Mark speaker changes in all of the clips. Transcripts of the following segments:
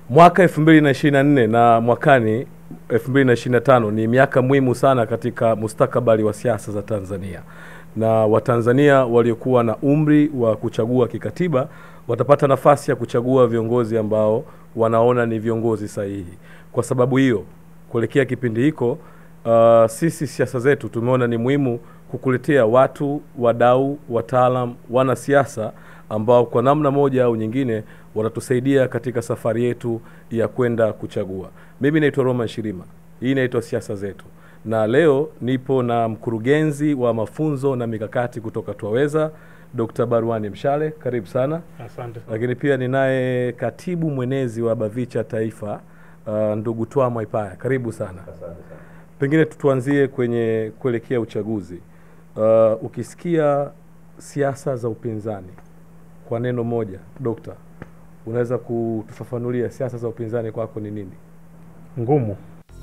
Speaker 1: Mwaka 2024 na mwakani 2025 ni miaka muhimu sana katika mustakabali wa siasa za Tanzania, na Watanzania waliokuwa na umri wa kuchagua kikatiba watapata nafasi ya kuchagua viongozi ambao wanaona ni viongozi sahihi. Kwa sababu hiyo, kuelekea kipindi hiko, uh, sisi siasa zetu tumeona ni muhimu kukuletea watu, wadau, wataalam, wanasiasa ambao kwa namna moja au nyingine watatusaidia katika safari yetu ya kwenda kuchagua. Mimi naitwa Roman Shirima, hii inaitwa siasa zetu, na leo nipo na mkurugenzi wa mafunzo na mikakati kutoka Twaweza, Dr. Barwani Mshale, karibu sana.
Speaker 2: Asante.
Speaker 1: Lakini pia ninaye katibu mwenezi wa Bavicha Taifa, uh, ndugu Twa Mwaipaya, karibu sana. Pengine tuanzie kwenye kuelekea uchaguzi. Uh, ukisikia siasa za upinzani kwa neno moja, dokta, unaweza kutufafanulia siasa za upinzani kwako ni nini?
Speaker 2: Ngumu.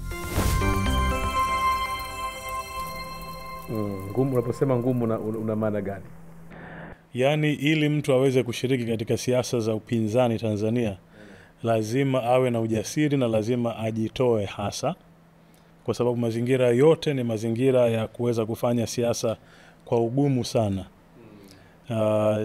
Speaker 1: Mm, ngumu. Unaposema ngumu una, una maana gani?
Speaker 2: Yaani, ili mtu aweze kushiriki katika siasa za upinzani Tanzania, lazima awe na ujasiri na lazima ajitoe hasa, kwa sababu mazingira yote ni mazingira ya kuweza kufanya siasa kwa ugumu sana. Uh,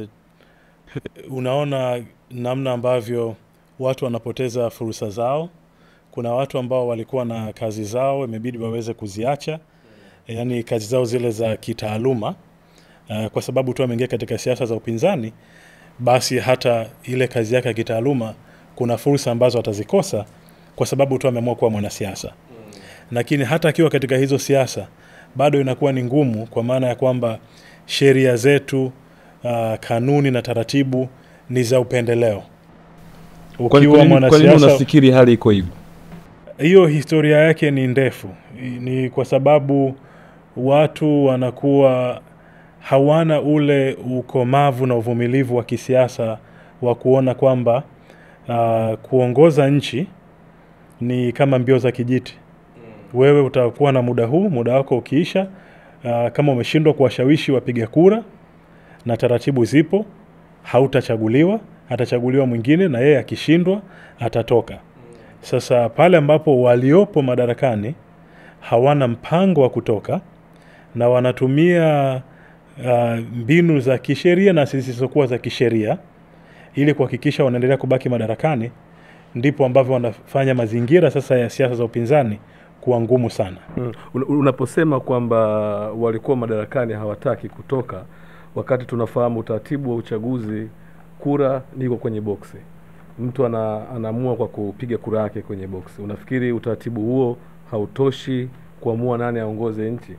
Speaker 2: unaona namna ambavyo watu wanapoteza fursa zao. Kuna watu ambao walikuwa na kazi zao imebidi waweze kuziacha, yaani kazi zao zile za kitaaluma uh, kwa sababu tu ameingia katika siasa za upinzani, basi hata ile kazi yake ya kitaaluma kuna fursa ambazo atazikosa kwa sababu tu ameamua kuwa mwanasiasa. Lakini hata akiwa katika hizo siasa bado inakuwa ni ngumu, kwa maana ya kwamba sheria zetu, uh, kanuni na taratibu ni za upendeleo.
Speaker 3: Kwa kwa
Speaker 2: Ukiwa
Speaker 3: nini, kwa nini
Speaker 2: mwanasiasa
Speaker 3: unafikiri hali iko hivyo?
Speaker 2: hiyo historia yake ni ndefu. Ni kwa sababu watu wanakuwa hawana ule ukomavu na uvumilivu wa kisiasa wa kuona kwamba uh, kuongoza nchi ni kama mbio za kijiti. Wewe utakuwa na muda huu, muda wako ukiisha, uh, kama umeshindwa kuwashawishi wapiga kura na taratibu zipo, hautachaguliwa, atachaguliwa mwingine, na yeye akishindwa atatoka. Sasa pale ambapo waliopo madarakani hawana mpango wa kutoka na wanatumia uh, mbinu za kisheria na zisizokuwa za kisheria ili kuhakikisha wanaendelea kubaki madarakani, ndipo ambavyo wanafanya mazingira sasa ya siasa za upinzani kuwa ngumu sana.
Speaker 1: Mm. Un- Unaposema kwamba walikuwa madarakani hawataki kutoka, wakati tunafahamu utaratibu wa uchaguzi, kura niko kwenye boksi, mtu ana, anaamua kwa kupiga kura yake kwenye boksi. Unafikiri utaratibu huo hautoshi kuamua nani aongoze nchi?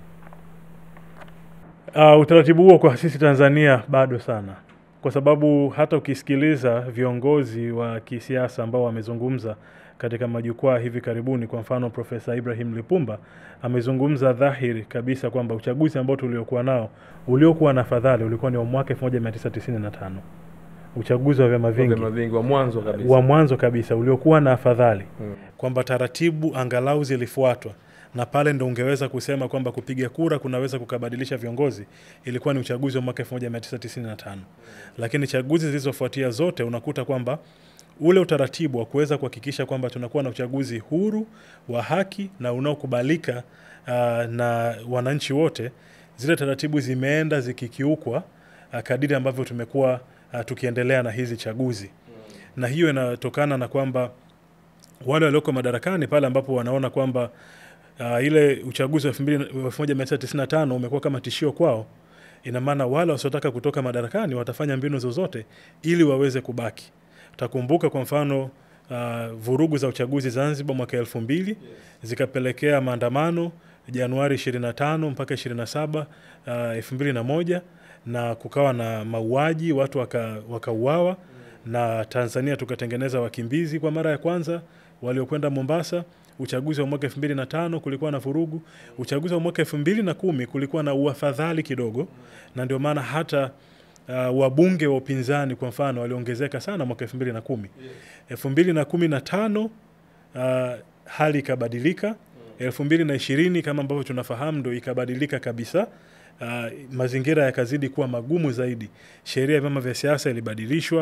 Speaker 2: Uh, utaratibu huo kwa sisi Tanzania bado sana, kwa sababu hata ukisikiliza viongozi wa kisiasa ambao wamezungumza katika majukwaa hivi karibuni, kwa mfano Profesa Ibrahim Lipumba amezungumza dhahiri kabisa kwamba uchaguzi ambao tuliokuwa nao uliokuwa na fadhali ulikuwa ni wa mwaka 1995 uchaguzi wa vyama vingi
Speaker 1: Vyama vingi wa mwanzo kabisa.
Speaker 2: wa mwanzo kabisa uliokuwa na afadhali
Speaker 1: Mm.
Speaker 2: kwamba taratibu angalau zilifuatwa na pale ndo ungeweza kusema kwamba kupiga kura kunaweza kukabadilisha viongozi. Ilikuwa ni uchaguzi wa mwaka 1995 lakini chaguzi zilizofuatia zote unakuta kwamba ule utaratibu wa kuweza kuhakikisha kwamba tunakuwa na uchaguzi huru wa haki na unaokubalika uh, na wananchi wote, zile taratibu zimeenda zikikiukwa uh, kadiri ambavyo tumekuwa uh, tukiendelea na hizi chaguzi na hiyo inatokana na kwamba wale walioko madarakani pale ambapo wanaona kwamba uh, ile uchaguzi wa 1995 umekuwa kama tishio kwao, ina maana wale wasiotaka kutoka madarakani watafanya mbinu zozote ili waweze kubaki. Utakumbuka kwa mfano uh, vurugu za uchaguzi Zanzibar mwaka elfu mbili zikapelekea maandamano Januari 25 mpaka 27 uh, elfu mbili na moja na kukawa na mauaji, watu waka- wakauawa na Tanzania tukatengeneza wakimbizi kwa mara ya kwanza waliokwenda Mombasa. Uchaguzi wa mwaka elfu mbili na tano kulikuwa na vurugu. Uchaguzi wa mwaka elfu mbili na kumi kulikuwa na uafadhali kidogo, na ndio maana hata uh, wabunge wa upinzani kwa mfano waliongezeka sana mwaka elfu mbili na kumi elfu mbili na kumi na tano uh, hali ikabadilika. elfu mbili na ishirini kama ambavyo tunafahamu ndo ikabadilika kabisa. Uh, mazingira yakazidi kuwa magumu zaidi. Sheria ya vyama vya siasa ilibadilishwa,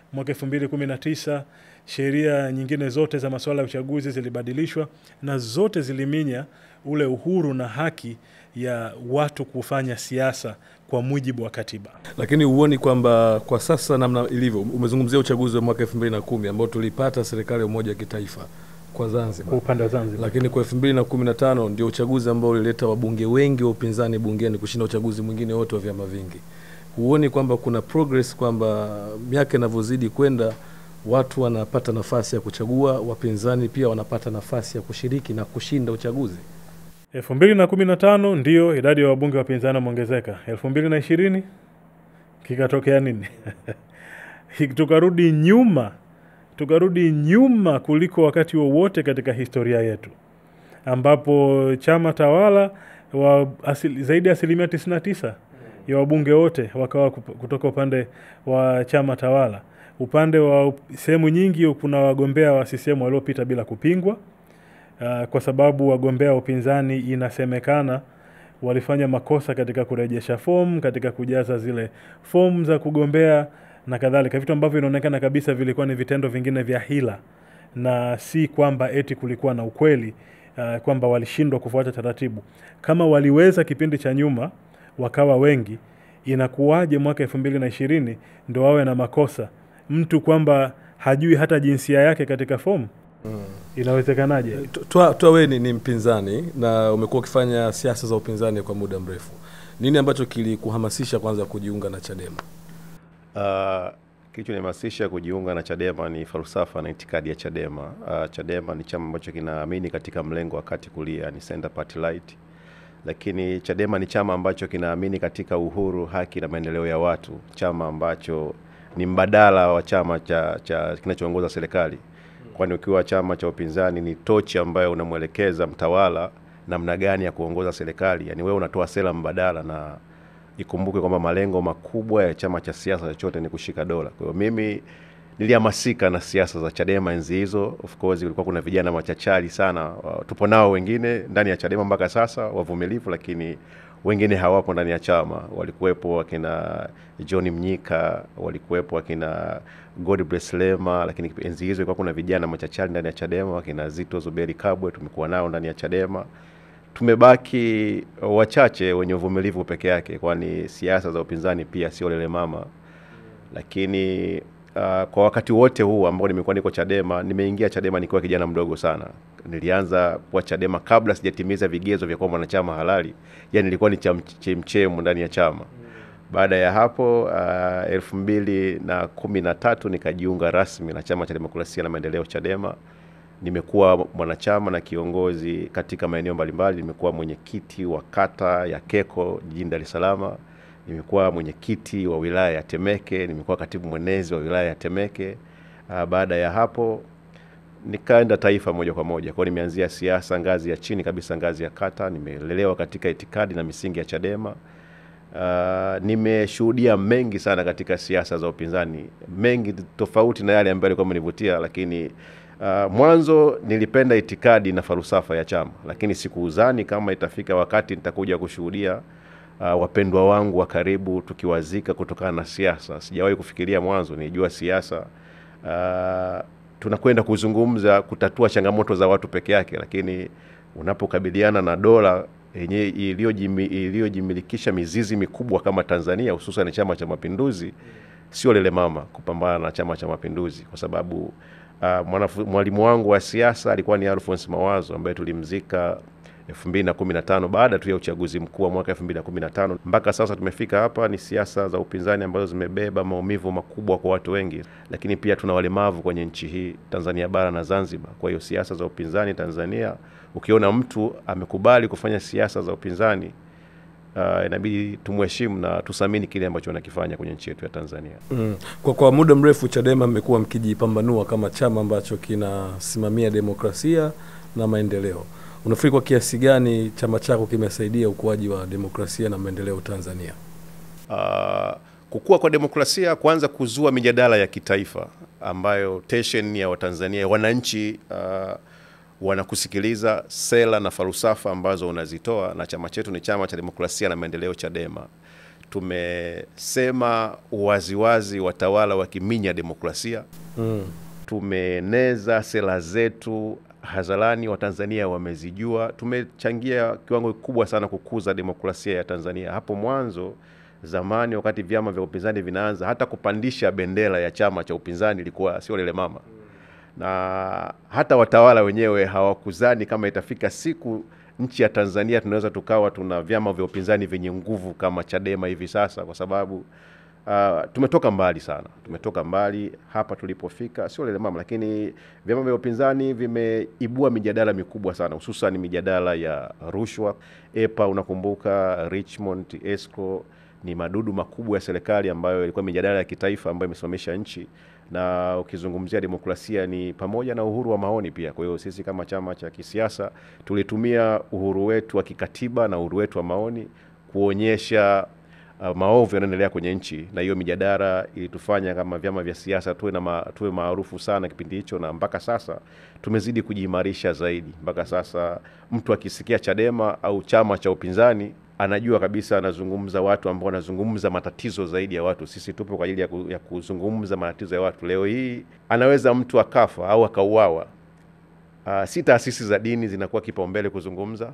Speaker 2: mwaka 2019 sheria nyingine zote za masuala ya uchaguzi zilibadilishwa na zote ziliminya ule uhuru na haki ya watu kufanya siasa kwa mujibu wa katiba.
Speaker 1: Lakini huoni kwamba kwa sasa namna ilivyo, umezungumzia uchaguzi wa mwaka elfu mbili na kumi ambao tulipata serikali ya umoja wa kitaifa kwa Zanzibar,
Speaker 2: upande wa Zanzibar.
Speaker 1: lakini kwa elfu mbili na kumi na tano ndio uchaguzi ambao ulileta wabunge wengi wa upinzani bungeni kushinda uchaguzi mwingine wote wa vyama vingi. Huoni kwamba kuna progress, kwamba miaka inavyozidi kwenda watu wanapata nafasi ya kuchagua, wapinzani pia wanapata nafasi ya kushiriki na kushinda uchaguzi?
Speaker 2: elfu mbili na kumi na tano ndio idadi ya wabunge wa upinzani wameongezeka. elfu mbili na ishirini kikatokea nini? tukarudi nyuma, tukarudi nyuma kuliko wakati wowote katika historia yetu, ambapo chama tawala wa asili, zaidi ya asilimia 99 ya wabunge wote wakawa kup- kutoka upande wa chama tawala. Upande wa up- sehemu nyingi kuna wagombea wa CCM waliopita bila kupingwa. Uh, kwa sababu wagombea wa upinzani inasemekana walifanya makosa katika kurejesha fomu, katika kujaza zile fomu za kugombea na kadhalika, vitu ambavyo inaonekana kabisa vilikuwa ni vitendo vingine vya hila na si kwamba eti kulikuwa na ukweli uh, kwamba walishindwa kufuata taratibu. Kama waliweza kipindi cha nyuma wakawa wengi, inakuwaje mwaka elfu mbili na ishirini ndo wawe na makosa mtu kwamba hajui hata jinsia yake katika fomu? Inawezekanaje?
Speaker 1: Twa twa wewe ni, ni mpinzani na umekuwa ukifanya siasa za upinzani kwa muda mrefu. Nini ambacho kilikuhamasisha kwanza kujiunga na Chadema?
Speaker 4: Uh, kilichonihamasisha kujiunga na Chadema ni falsafa na itikadi ya Chadema. Uh, Chadema ni chama ambacho kinaamini katika mlengo wa kati kulia, ni center party right, lakini Chadema ni chama ambacho kinaamini katika uhuru, haki na maendeleo ya watu, chama ambacho ni mbadala wa chama cha, cha kinachoongoza serikali, kwani ukiwa chama cha upinzani ni tochi ambayo unamwelekeza mtawala namna gani ya kuongoza serikali, yani wewe unatoa sera mbadala na ikumbuke kwamba malengo makubwa ya chama cha siasa chochote ni kushika dola. Kwa hiyo mimi nilihamasika na siasa za Chadema enzi hizo. Of course kulikuwa kuna vijana machachari sana, wa- tupo nao wengine ndani ya Chadema mpaka sasa wavumilivu, lakini wengine hawapo ndani ya chama. Walikuwepo wakina John Mnyika, walikuwepo wakina Godbless Lema, lakini enzi hizo ilikuwa kuna vijana machachari ndani ya Chadema, wakina Zito Zuberi Kabwe, tumekuwa nao ndani ya Chadema tumebaki wachache wenye uvumilivu peke yake, kwani siasa za upinzani pia sio lele mama. Lakini uh, kwa wakati wote huu ambao nimekuwa niko Chadema, nimeingia Chadema nikiwa kijana mdogo sana. Nilianza kuwa Chadema kabla sijatimiza vigezo vya kuwa mwanachama halali, yani nilikuwa ni chemchemu ndani ya chama. Baada ya hapo uh, elfu mbili na kumi na tatu nikajiunga rasmi na chama cha demokrasia na maendeleo Chadema nimekuwa mwanachama na kiongozi katika maeneo mbalimbali. Nimekuwa mwenyekiti wa kata ya Keko jijini Dar es Salaam, nimekuwa mwenyekiti wa wilaya ya Temeke, nimekuwa katibu mwenezi wa wilaya ya Temeke. Uh, baada ya hapo nikaenda taifa moja kwa moja. Kwa hiyo nimeanzia siasa ngazi ya chini kabisa, ngazi ya kata. Nimelelewa katika itikadi na misingi ya Chadema. Uh, nimeshuhudia mengi sana katika siasa za upinzani, mengi tofauti na yale ambayo yalikuwa amenivutia, lakini Uh, mwanzo nilipenda itikadi na falsafa ya chama, lakini sikuuzani kama itafika wakati nitakuja kushuhudia uh, wapendwa wangu wa karibu tukiwazika kutokana na siasa. Sijawahi kufikiria mwanzo, nilijua siasa uh, tunakwenda kuzungumza kutatua changamoto za watu peke yake, lakini unapokabiliana na dola yenye iliyojimi- iliyojimilikisha mizizi mikubwa kama Tanzania, hususan Chama cha Mapinduzi, sio lele mama kupambana na Chama cha Mapinduzi kwa sababu Uh, mwanafu- mwalimu wangu wa siasa alikuwa ni Alphonse Mawazo ambaye tulimzika 2015 baada tu ya uchaguzi mkuu wa mwaka 2015. Mpaka sasa tumefika hapa, ni siasa za upinzani ambazo zimebeba maumivu makubwa kwa watu wengi, lakini pia tuna walemavu kwenye nchi hii Tanzania bara na Zanzibar. Kwa hiyo siasa za upinzani Tanzania, ukiona mtu amekubali kufanya siasa za upinzani uh, inabidi tumheshimu na tusamini kile ambacho anakifanya kwenye nchi yetu ya Tanzania.
Speaker 1: Mm. Kwa, kwa muda mrefu Chadema mmekuwa mkijipambanua kama chama ambacho kinasimamia demokrasia na maendeleo. Unafikiri kwa kiasi gani chama chako kimesaidia ukuaji wa demokrasia na maendeleo Tanzania?
Speaker 4: uh, kukua kwa demokrasia, kwanza kuzua mijadala ya kitaifa ambayo tension ya Watanzania wananchi uh, wanakusikiliza sera na falsafa ambazo unazitoa, na chama chetu ni chama cha demokrasia na maendeleo Chadema. tumesema waziwazi watawala wakiminya demokrasia
Speaker 1: Mm.
Speaker 4: tumeeneza sera zetu hadharani, Watanzania wamezijua. Tumechangia kiwango kikubwa sana kukuza demokrasia ya Tanzania. Hapo mwanzo zamani, wakati vyama vya upinzani vinaanza, hata kupandisha bendera ya chama cha upinzani ilikuwa sio lele mama, na hata watawala wenyewe hawakuzani kama itafika siku nchi ya Tanzania tunaweza tukawa tuna vyama vya upinzani vyenye nguvu kama Chadema hivi sasa, kwa sababu Uh, tumetoka mbali sana, tumetoka mbali hapa tulipofika, sio lele mama, lakini vyama vya upinzani vimeibua mijadala mikubwa sana, hususan mijadala ya rushwa. EPA unakumbuka, Richmond, Escrow ni madudu makubwa ya serikali ambayo ilikuwa mijadala ya kitaifa ambayo imesimamisha nchi, na ukizungumzia demokrasia ni pamoja na uhuru wa maoni pia. Kwa hiyo sisi kama chama cha kisiasa tulitumia uhuru wetu wa kikatiba na uhuru wetu wa maoni kuonyesha uh, maovu yanaendelea kwenye nchi, na hiyo mijadala ilitufanya kama vyama vya siasa tuwe na ma, tuwe maarufu sana kipindi hicho, na mpaka sasa tumezidi kujiimarisha zaidi. Mpaka sasa mtu akisikia Chadema au chama cha upinzani anajua kabisa anazungumza watu ambao wanazungumza matatizo zaidi ya watu. Sisi tupo kwa ajili ya, ku, ya kuzungumza matatizo ya watu. Leo hii anaweza mtu akafa au akauawa. Uh, si taasisi za dini zinakuwa kipaumbele kuzungumza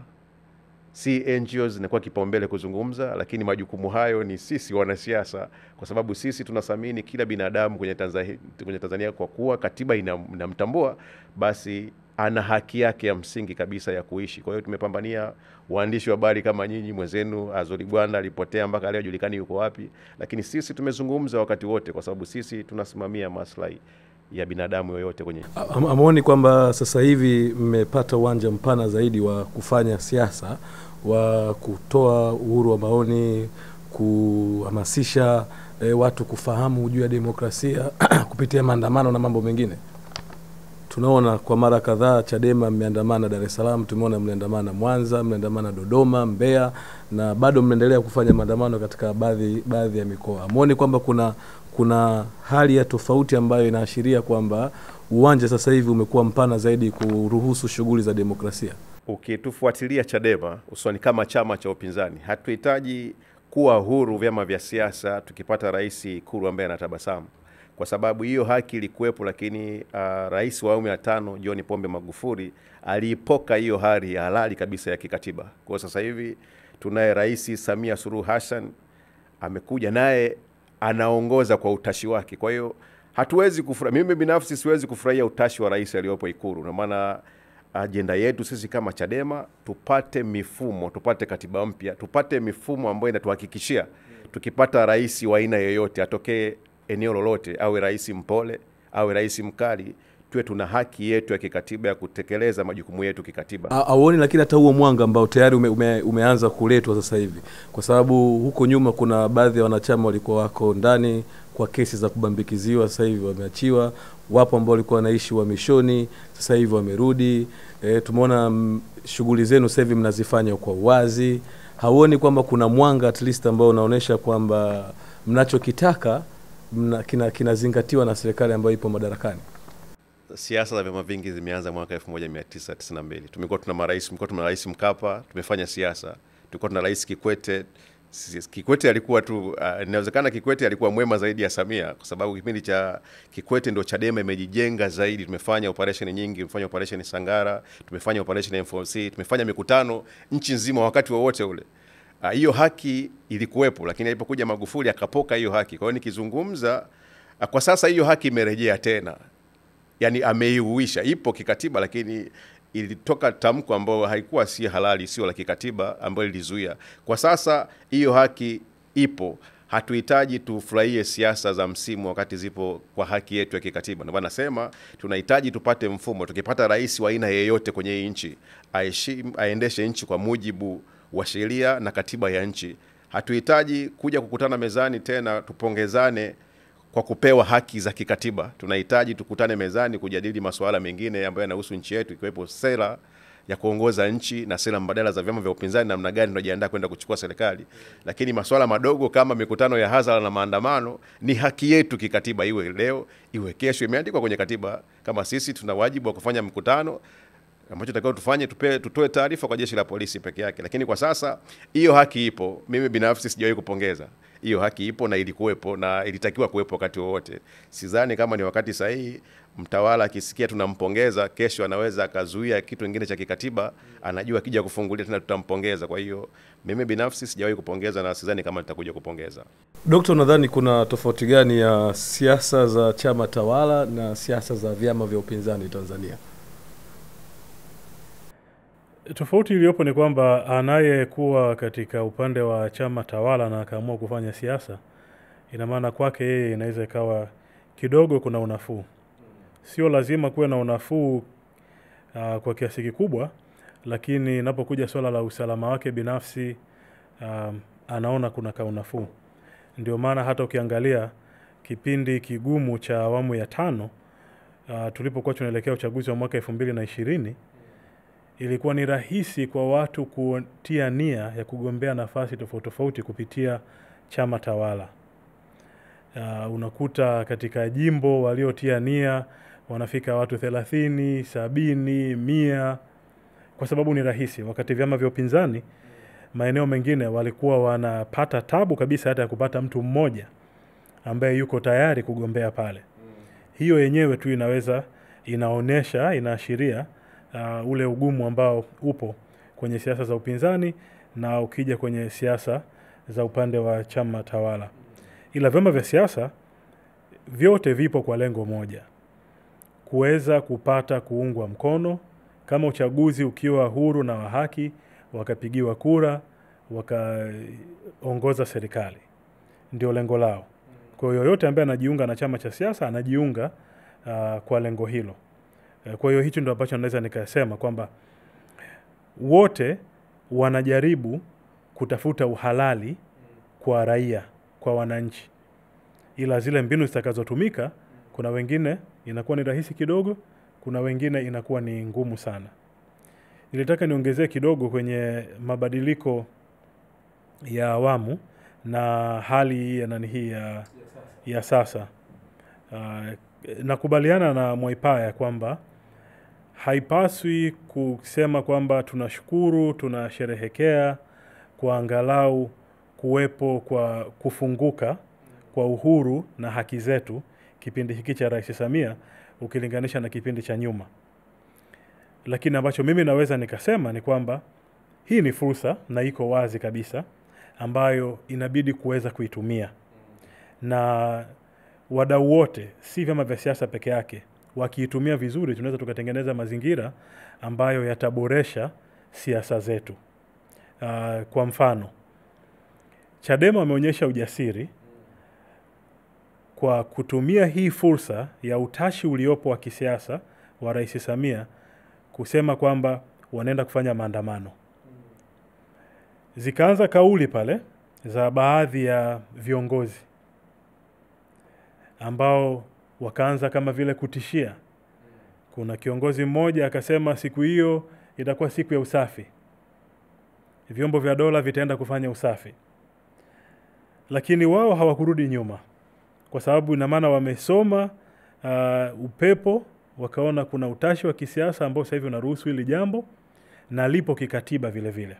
Speaker 4: si NGOs zinakuwa kipaumbele kuzungumza, lakini majukumu hayo ni sisi wanasiasa, kwa sababu sisi tunathamini kila binadamu kwenye Tanzania, kwenye Tanzania kwa kuwa katiba ina- inamtambua, basi ana haki yake ya msingi kabisa ya kuishi. Kwa hiyo tumepambania waandishi wa habari kama nyinyi, mwenzenu Azori Bwana alipotea mpaka leo hajulikani yuko wapi, lakini sisi tumezungumza wakati wote, kwa sababu sisi tunasimamia maslahi ya binadamu yoyote kwenye
Speaker 1: Am- Amuoni kwamba sasa hivi mmepata uwanja mpana zaidi wa kufanya siasa, wa kutoa uhuru wa maoni, kuhamasisha e, watu kufahamu juu ya demokrasia kupitia maandamano na mambo mengine? Tunaona kwa mara kadhaa Chadema mmeandamana Dar es Salaam, tumeona mliandamana Mwanza, mliandamana Dodoma, Mbeya na bado mnaendelea kufanya maandamano katika baadhi baadhi ya mikoa. Amuoni kwamba kuna kuna hali ya tofauti ambayo inaashiria kwamba uwanja sasa hivi umekuwa mpana zaidi kuruhusu shughuli za demokrasia?
Speaker 4: ukitufuatilia Chadema hususani kama chama cha upinzani, hatuhitaji kuwa huru vyama vya siasa tukipata rais Ikulu ambaye anatabasamu, kwa sababu hiyo haki ilikuwepo, lakini uh, rais wa awamu ya tano John Pombe Magufuli aliipoka hiyo hali ya halali kabisa ya kikatiba. Kwa hiyo sasa hivi tunaye rais Samia Suluhu Hassan amekuja naye anaongoza kwa utashi wake. Kwa hiyo hatuwezi kufurahia, mimi binafsi siwezi kufurahia utashi wa rais aliyopo Ikulu, na maana ajenda yetu sisi kama Chadema tupate mifumo, tupate katiba mpya, tupate mifumo ambayo inatuhakikishia tukipata rais wa aina yoyote, atokee eneo lolote, awe rais mpole, awe rais mkali, tuwe tuna haki yetu ya kikatiba ya kutekeleza majukumu yetu kikatiba.
Speaker 1: A- auoni lakini hata huo mwanga ambao tayari ume, ume, umeanza kuletwa sasa hivi, kwa sababu huko nyuma kuna baadhi ya wanachama walikuwa wako ndani kwa kesi za kubambikiziwa, sasa hivi wameachiwa. Wapo ambao walikuwa wanaishi uhamishoni, sasa hivi wamerudi. E, tumeona mm, shughuli zenu sasa hivi mnazifanya kwa uwazi. Hauoni kwamba kuna mwanga at least ambao unaonyesha kwamba mnachokitaka mna, kina, kinazingatiwa na serikali ambayo ipo madarakani?
Speaker 4: Siasa za vyama vingi zimeanza mwaka 1992. Tumekuwa tuna marais, tumekuwa tuna rais Mkapa, tumefanya siasa. Tulikuwa tuna rais Kikwete. Si- Kikwete alikuwa tu uh, inawezekana Kikwete alikuwa mwema zaidi ya Samia kwa sababu kipindi cha Kikwete ndo Chadema imejijenga zaidi. Tumefanya operation nyingi, tumefanya operation Sangara, tumefanya operation M4C, tumefanya mikutano nchi nzima wakati wowote ule. Ah, hiyo haki ilikuwepo, lakini alipokuja Magufuli akapoka hiyo haki. Kwa hiyo nikizungumza ah, kwa sasa hiyo haki imerejea tena yani ameiuisha, ipo kikatiba, lakini ilitoka tamko ambayo haikuwa si halali, sio la kikatiba, ambayo lilizuia. Kwa sasa hiyo haki ipo, hatuhitaji tufurahie siasa za msimu wakati zipo kwa haki yetu ya kikatiba. Ndio maana nasema tunahitaji tupate mfumo, tukipata rais wa aina yeyote kwenye hii nchi aheshimu, aendeshe nchi kwa mujibu wa sheria na katiba ya nchi. Hatuhitaji kuja kukutana mezani tena tupongezane kwa kupewa haki za kikatiba. Tunahitaji tukutane mezani kujadili masuala mengine ambayo yanahusu nchi yetu, ikiwepo sera ya kuongoza nchi na sera mbadala za vyama vya upinzani, namna gani tunajiandaa kwenda kuchukua serikali. Lakini masuala madogo kama mikutano ya hadhara na maandamano ni haki yetu kikatiba, iwe leo iwe kesho, imeandikwa kwenye katiba kama sisi tuna wajibu wa kufanya mkutano ambacho takiwa tufanye tupe, tutoe taarifa kwa jeshi la polisi peke yake, lakini kwa sasa hiyo haki ipo. Mimi binafsi sijawahi kupongeza hiyo haki ipo na ilikuwepo na ilitakiwa kuwepo wakati wowote. Sidhani kama ni wakati sahihi mtawala akisikia tunampongeza, kesho anaweza akazuia kitu kingine cha kikatiba, anajua akija kufungulia tena tutampongeza. Kwa hiyo mimi binafsi sijawahi kupongeza na sidhani kama nitakuja kupongeza.
Speaker 1: Dokta, unadhani kuna tofauti gani ya siasa za chama tawala na siasa za vyama vya upinzani Tanzania?
Speaker 2: Tofauti iliyopo ni kwamba anayekuwa katika upande wa chama tawala na akaamua kufanya siasa, ina maana kwake yeye inaweza ikawa kidogo kuna unafuu. Sio lazima kuwe na unafuu uh, kwa kiasi kikubwa, lakini inapokuja swala la usalama wake binafsi um, anaona kuna kaunafuu. Ndio maana hata ukiangalia kipindi kigumu cha awamu ya tano uh, tulipokuwa tunaelekea uchaguzi wa mwaka elfu mbili na ishirini ilikuwa ni rahisi kwa watu kutia nia ya kugombea nafasi tofauti tofauti kupitia chama tawala. Uh, unakuta katika jimbo waliotia nia wanafika watu thelathini, sabini, mia kwa sababu ni rahisi, wakati vyama vya upinzani maeneo mengine walikuwa wanapata tabu kabisa hata ya kupata mtu mmoja ambaye yuko tayari kugombea pale. Hiyo yenyewe tu inaweza inaonyesha, inaashiria uh, ule ugumu ambao upo kwenye siasa za upinzani na ukija kwenye siasa za upande wa chama tawala. Ila vyama vya siasa vyote vipo kwa lengo moja, kuweza kupata kuungwa mkono kama uchaguzi ukiwa huru na wa haki, wakapigiwa kura, wakaongoza serikali, ndio lengo lao. Kwa hiyo yoyote ambaye anajiunga na chama cha siasa anajiunga uh, kwa lengo hilo. Uh, Kwa hiyo hicho ndio ambacho naweza nikasema kwamba wote wanajaribu kutafuta uhalali kwa raia, kwa wananchi, ila zile mbinu zitakazotumika, kuna wengine inakuwa ni rahisi kidogo, kuna wengine inakuwa ni ngumu sana. Nilitaka niongezee kidogo kwenye mabadiliko ya awamu na hali ya nani hii ya, ya sasa. Uh, nakubaliana na Mwaipaya kwamba haipaswi kusema kwamba tunashukuru, tunasherehekea kwa angalau kuwepo kwa kufunguka kwa uhuru na haki zetu kipindi hiki cha Rais Samia ukilinganisha na kipindi cha nyuma. Lakini ambacho mimi naweza nikasema ni kwamba hii ni fursa na iko wazi kabisa ambayo inabidi kuweza kuitumia, na wadau wote, si vyama vya siasa peke yake, wakiitumia vizuri, tunaweza tukatengeneza mazingira ambayo yataboresha siasa zetu. Uh, kwa mfano Chadema wameonyesha ujasiri kwa kutumia hii fursa ya utashi uliopo wa kisiasa wa Rais Samia kusema kwamba wanaenda kufanya maandamano. Zikaanza kauli pale za baadhi ya viongozi ambao wakaanza kama vile kutishia. Kuna kiongozi mmoja akasema siku hiyo itakuwa siku ya usafi, vyombo vya dola vitaenda kufanya usafi, lakini wao hawakurudi nyuma, kwa sababu ina maana wamesoma uh, upepo, wakaona kuna utashi wa kisiasa ambao sasa hivi unaruhusu hili jambo na lipo kikatiba vile vile.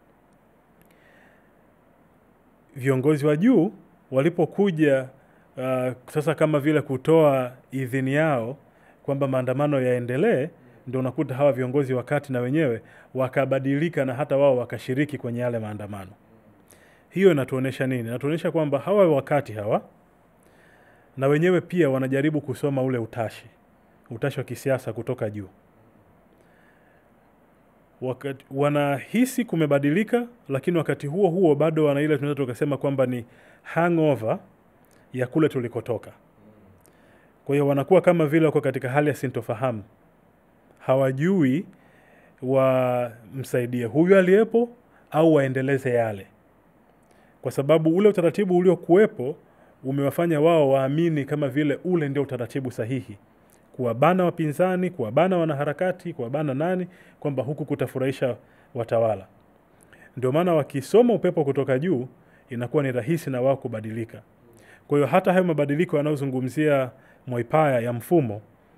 Speaker 2: Viongozi wa juu walipokuja uh, sasa kama vile kutoa idhini yao kwamba maandamano yaendelee, ndio unakuta hawa viongozi wa kati na wenyewe wakabadilika na hata wao wakashiriki kwenye yale maandamano. Hiyo inatuonyesha nini? Inatuonyesha kwamba hawa wakati hawa na wenyewe pia wanajaribu kusoma ule utashi, utashi wa kisiasa kutoka juu. Wakati, wanahisi kumebadilika, lakini wakati huo huo bado wana ile tunaweza tukasema kwamba ni hangover ya kule tulikotoka. Kwa hiyo wanakuwa kama vile wako katika hali ya sintofahamu, hawajui wamsaidie huyu aliyepo au waendeleze yale, kwa sababu ule utaratibu uliokuwepo umewafanya wao waamini kama vile ule ndio utaratibu sahihi, kuwabana wapinzani, kuwabana wanaharakati, kuwabana nani, kwamba huku kutafurahisha watawala. Ndio maana wakisoma upepo kutoka juu, inakuwa ni rahisi na wao kubadilika. Kwa hiyo hata hayo mabadiliko yanayozungumzia Mwaipaya ya mfumo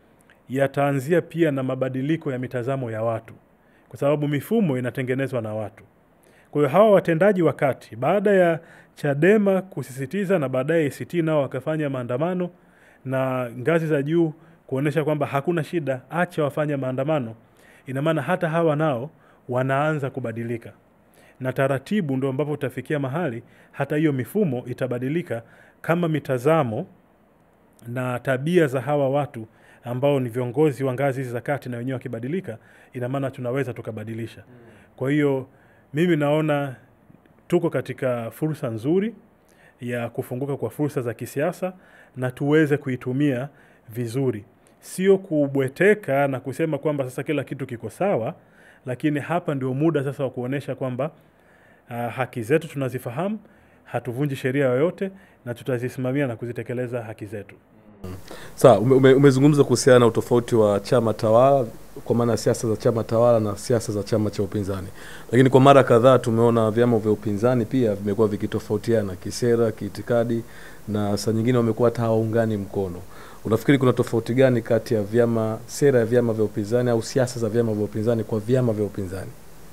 Speaker 2: yataanzia pia na mabadiliko ya mitazamo ya watu, kwa sababu mifumo inatengenezwa na watu. Kwa hiyo hawa watendaji wa kati, baada ya Chadema kusisitiza na baadaye ACT nao wakafanya maandamano na ngazi za juu kuonyesha kwamba hakuna shida, acha wafanye maandamano, ina maana hata hawa nao wanaanza kubadilika na taratibu ndo ambapo utafikia mahali hata hiyo mifumo itabadilika kama mitazamo na tabia za hawa watu ambao ni viongozi wa ngazi hizi za kati na wenyewe wakibadilika, ina maana tunaweza tukabadilisha. Kwa hiyo mimi naona tuko katika fursa nzuri ya kufunguka kwa fursa za kisiasa na tuweze kuitumia vizuri, sio kubweteka na kusema kwamba sasa kila kitu kiko sawa, lakini hapa ndio muda sasa wa kuonyesha kwamba uh, haki zetu tunazifahamu, hatuvunji sheria yoyote na tutazisimamia na kuzitekeleza haki zetu.
Speaker 1: Sawa, ume, ume, umezungumza kuhusiana na utofauti wa chama tawala kwa maana ya siasa za chama tawala na siasa za chama cha upinzani, lakini kwa mara kadhaa tumeona vyama vya upinzani pia vimekuwa vikitofautiana kisera, kiitikadi na saa nyingine wamekuwa hata hawaungani mkono. Unafikiri kuna tofauti gani kati ya vyama, sera ya vyama vya upinzani au siasa za vyama vya upinzani kwa vyama vya upinzani?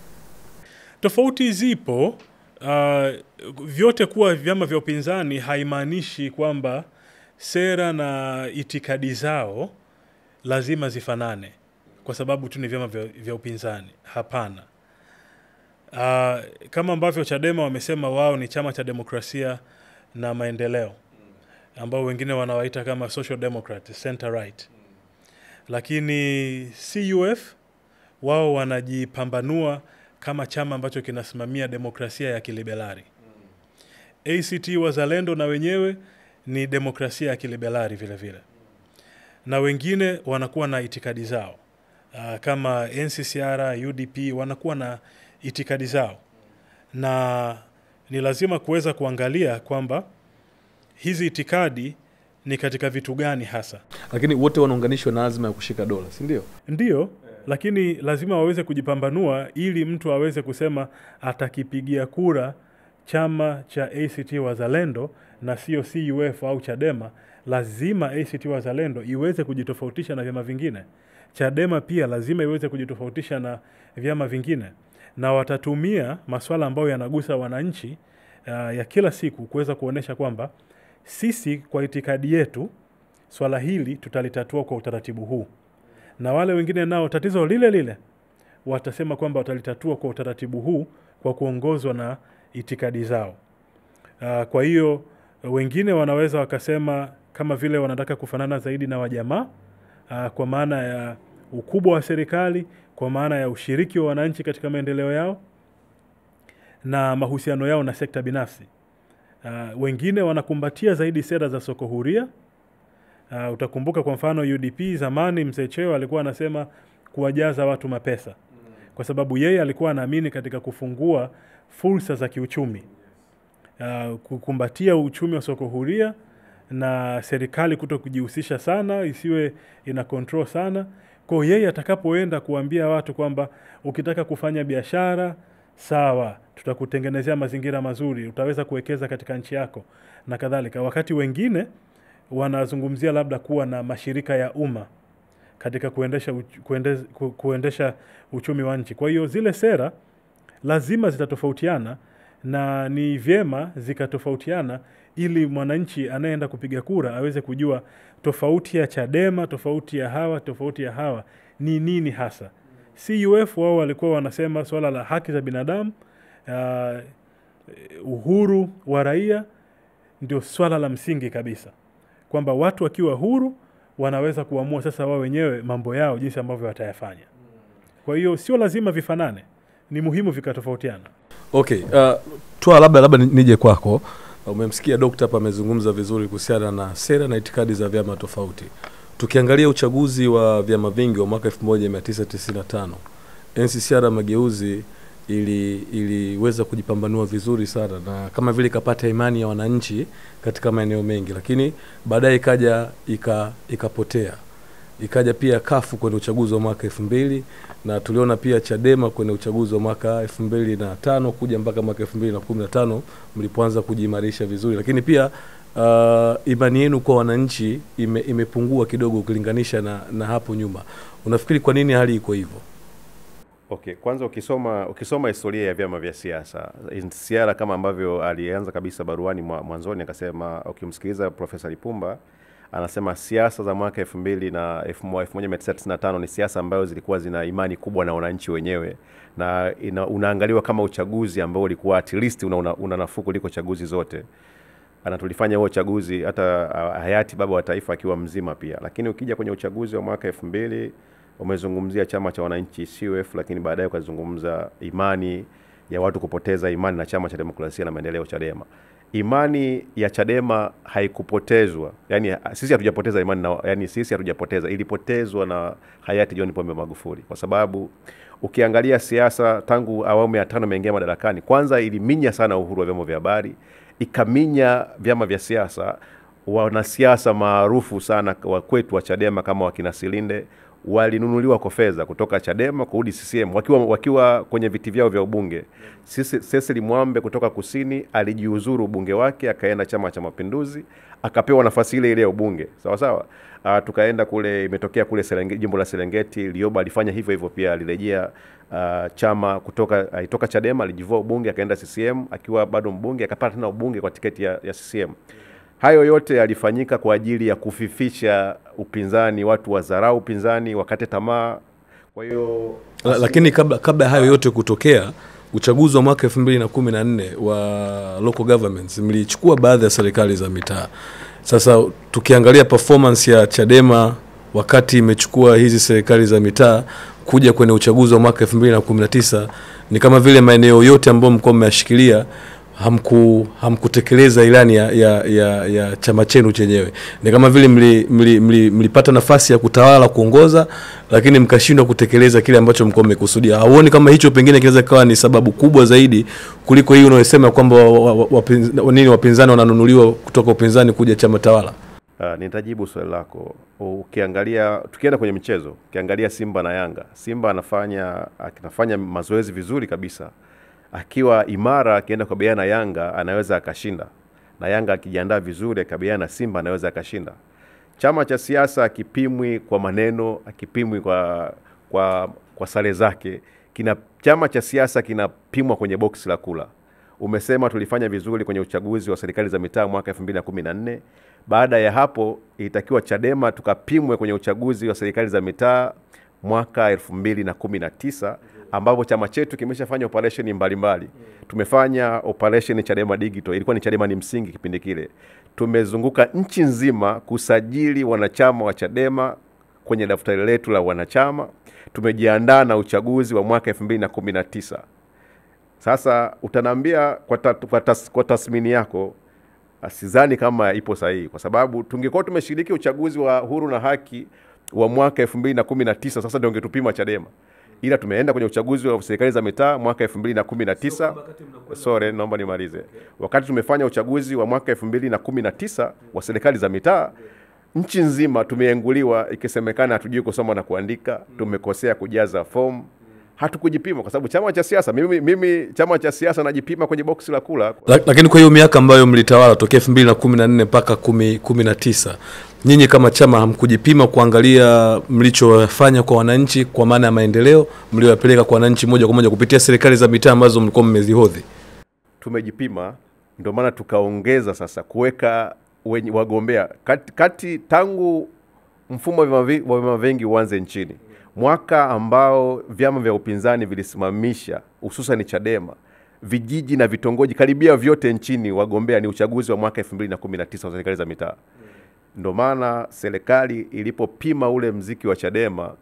Speaker 2: Tofauti zipo. Uh, vyote kuwa vyama vya upinzani haimaanishi kwamba sera na itikadi zao lazima zifanane kwa sababu tu ni vyama vya, vya upinzani. Hapana. Uh, kama ambavyo Chadema wamesema wao ni chama cha demokrasia na maendeleo ambao wengine wanawaita kama social democrat, center right, lakini CUF wao wanajipambanua kama chama ambacho kinasimamia demokrasia ya kiliberali. ACT Wazalendo na wenyewe ni demokrasia ya kiliberali vile vile, na wengine wanakuwa na itikadi zao uh, kama NCCR, UDP wanakuwa na itikadi zao, na ni lazima kuweza kuangalia kwamba hizi itikadi ni katika vitu gani hasa.
Speaker 1: Lakini wote wanaunganishwa na azma ya kushika dola, si ndio?
Speaker 2: Ndiyo, lakini lazima waweze kujipambanua ili mtu aweze kusema atakipigia kura chama cha ACT Wazalendo na sio CUF au Chadema. Lazima ACT Wazalendo iweze kujitofautisha na vyama vingine. Chadema pia lazima iweze kujitofautisha na vyama vingine, na watatumia masuala ambayo yanagusa wananchi uh, ya kila siku kuweza kuonyesha kwamba sisi kwa itikadi yetu swala hili tutalitatua kwa utaratibu huu, na wale wengine nao tatizo lile lile watasema kwamba watalitatua kwa utaratibu huu kwa kuongozwa na itikadi zao. Uh, kwa hiyo wengine wanaweza wakasema kama vile wanataka kufanana zaidi na wajamaa uh, kwa maana ya ukubwa wa serikali, kwa maana ya ushiriki wa wananchi katika maendeleo yao na mahusiano yao na sekta binafsi. Uh, wengine wanakumbatia zaidi sera za soko huria. Uh, utakumbuka kwa mfano UDP zamani, mzee Cheo alikuwa anasema kuwajaza watu mapesa, kwa sababu yeye alikuwa anaamini katika kufungua fursa za kiuchumi, uh, kukumbatia uchumi wa soko huria na serikali kuto kujihusisha sana, isiwe ina control sana. Kwa hiyo yeye atakapoenda kuambia watu kwamba ukitaka kufanya biashara sawa, tutakutengenezea mazingira mazuri, utaweza kuwekeza katika nchi yako na kadhalika, wakati wengine wanazungumzia labda kuwa na mashirika ya umma katika kuendesha, uch- kuende, ku- kuendesha uchumi wa nchi. Kwa hiyo zile sera lazima zitatofautiana na ni vyema zikatofautiana ili mwananchi anayeenda kupiga kura aweze kujua tofauti ya Chadema, tofauti ya hawa, tofauti ya hawa ni nini hasa. CUF wao walikuwa wanasema swala la haki za binadamu, uh, uhuru wa raia ndio swala la msingi kabisa, kwamba watu wakiwa huru wanaweza kuamua sasa wao wenyewe mambo yao jinsi ambavyo watayafanya. Kwa hiyo sio lazima vifanane, ni muhimu vikatofautiana.
Speaker 1: Okay, uh, twa labda labda ni- nije kwako. Umemsikia dokta hapa amezungumza vizuri kuhusiana na sera na itikadi za vyama tofauti. Tukiangalia uchaguzi wa vyama vingi wa mwaka 1995 NCCR Mageuzi ili iliweza kujipambanua vizuri sana na kama vile ikapata imani ya wananchi katika maeneo mengi, lakini baadaye ikaja ika, ikapotea ikaja pia kafu kwenye uchaguzi wa mwaka elfu mbili na tuliona pia Chadema kwenye uchaguzi wa mwaka elfu mbili na tano kuja mpaka mwaka elfu mbili na kumi na tano mlipoanza kujiimarisha vizuri, lakini pia uh, imani yenu kwa wananchi ime, imepungua kidogo ukilinganisha na, na hapo nyuma. Unafikiri kwa nini hali iko hivyo?
Speaker 4: Okay, kwanza ukisoma ukisoma historia ya vyama vya siasa siara kama ambavyo alianza kabisa baruani mwa- mwanzoni akasema, ukimsikiliza Profesa Lipumba anasema siasa za mwaka elfu mbili na elfu mo- 1995 ni siasa ambazo zilikuwa zina imani kubwa na wananchi wenyewe na ina, unaangaliwa kama uchaguzi ambao ulikuwa at least una, una, una nafuu kuliko chaguzi zote na tulifanya huo uchaguzi hata ah, hayati baba wa taifa akiwa mzima pia. Lakini ukija kwenye uchaguzi wa mwaka elfu mbili umezungumzia chama cha wananchi CUF, lakini baadaye ukazungumza imani ya watu kupoteza imani na chama cha demokrasia na maendeleo Chadema. Imani ya Chadema haikupotezwa, yani sisi hatujapoteza imani na, yani sisi hatujapoteza, ilipotezwa na hayati John Pombe Magufuli, kwa sababu ukiangalia siasa tangu awamu ya tano imeingia madarakani, kwanza iliminya sana uhuru wa vyombo vya habari, ikaminya vyama vya siasa. Wanasiasa maarufu sana wa kwetu wa Chadema kama wakina Silinde walinunuliwa kwa fedha kutoka Chadema kurudi CCM wakiwa, wakiwa kwenye viti vyao vya ubunge. Sisi Cecily Mwambe kutoka Kusini alijiuzuru ubunge wake akaenda Chama cha Mapinduzi akapewa nafasi ile ile ya ubunge sawa sawa. Uh, tukaenda kule, imetokea kule Serengeti, jimbo la Serengeti, Lioba alifanya hivyo hivyo pia, alirejea uh, chama kutoka alitoka Chadema alijivua ubunge akaenda CCM akiwa bado mbunge akapata tena ubunge kwa tiketi ya, ya CCM. Hayo yote yalifanyika kwa ajili ya kufifisha upinzani, watu wadharau upinzani, wakate tamaa. Kwa hiyo
Speaker 1: La, lakini kabla kabla ya hayo yote kutokea, uchaguzi wa mwaka 2014 wa local governments mlichukua baadhi ya serikali za mitaa. Sasa tukiangalia performance ya Chadema wakati imechukua hizi serikali za mitaa kuja kwenye uchaguzi wa mwaka 2019 ni kama vile maeneo yote ambayo mlikuwa mmeyashikilia hamku hamkutekeleza ilani ya, ya, ya, ya chama chenu chenyewe. Ni kama vile mlipata mli, mli, mlipata nafasi ya kutawala kuongoza, lakini mkashindwa kutekeleza kile ambacho mlikuwa mmekusudia. Hauoni kama hicho pengine kinaweza kawa ni sababu kubwa zaidi kuliko hii unayosema kwamba wa- wa- wapinz- wa- nini wapinzani wananunuliwa kutoka upinzani kuja chama tawala?
Speaker 4: Uh, nitajibu swali lako. Ukiangalia, tukienda kwenye michezo, ukiangalia Simba na Yanga, Simba anafanya anafanya mazoezi vizuri kabisa, akiwa imara, akienda kukabiliana na Yanga anaweza akashinda, na Yanga akijiandaa vizuri akabiliana na Simba anaweza akashinda. Chama cha siasa akipimwi kwa maneno, akipimwi kwa kwa kwa sare zake, kina chama cha siasa kinapimwa kwenye boksi la kula. Umesema tulifanya vizuri kwenye uchaguzi wa serikali za mitaa mwaka 2014. Baada ya hapo ilitakiwa Chadema tukapimwe kwenye uchaguzi wa serikali za mitaa mwaka 2019 ambapo chama chetu kimeshafanya operation mbalimbali. Tumefanya operation Chadema Digital, ilikuwa ni Chadema ni msingi kipindi kile. Tumezunguka nchi nzima kusajili wanachama wa Chadema kwenye daftari letu la wanachama. Tumejiandaa na uchaguzi wa mwaka 2019. Sasa utaniambia kwa, ta, kwa, tas, kwa tathmini yako ah, sidhani kama ipo sahihi, kwa sababu tungekuwa tumeshiriki uchaguzi wa huru na haki wa mwaka 2019 sasa ndio ungetupima Chadema, ila tumeenda kwenye uchaguzi wa serikali za mitaa mwaka 2019. Sorry, naomba nimalize. Wakati tumefanya uchaguzi wa mwaka 2019 wa serikali za mitaa nchi nzima tumeenguliwa, ikisemekana hatujui kusoma na kuandika, tumekosea kujaza fomu hatukujipima kwa sababu chama cha siasa mimi, mimi chama cha siasa najipima kwenye boksi la kula
Speaker 1: La- Lakini kwa hiyo miaka ambayo mlitawala tokea 2014 mpaka 10 19 nyinyi kama chama hamkujipima kuangalia mlichofanya kwa wananchi kwa maana ya maendeleo mlioyapeleka kwa wananchi moja kwa moja kupitia serikali za mitaa ambazo mlikuwa mmezihodhi.
Speaker 4: tumejipima, ndio maana tukaongeza sasa kuweka wenye wagombea kati, kati tangu mfumo wa vyama vi- wa vyama vingi uanze nchini, mwaka ambao vyama vya upinzani vilisimamisha hususan Chadema vijiji na vitongoji karibia vyote nchini, wagombea ni uchaguzi wa mwaka 2019 wa serikali za mitaa. Ndio maana serikali ilipopima ule mziki wa Chadema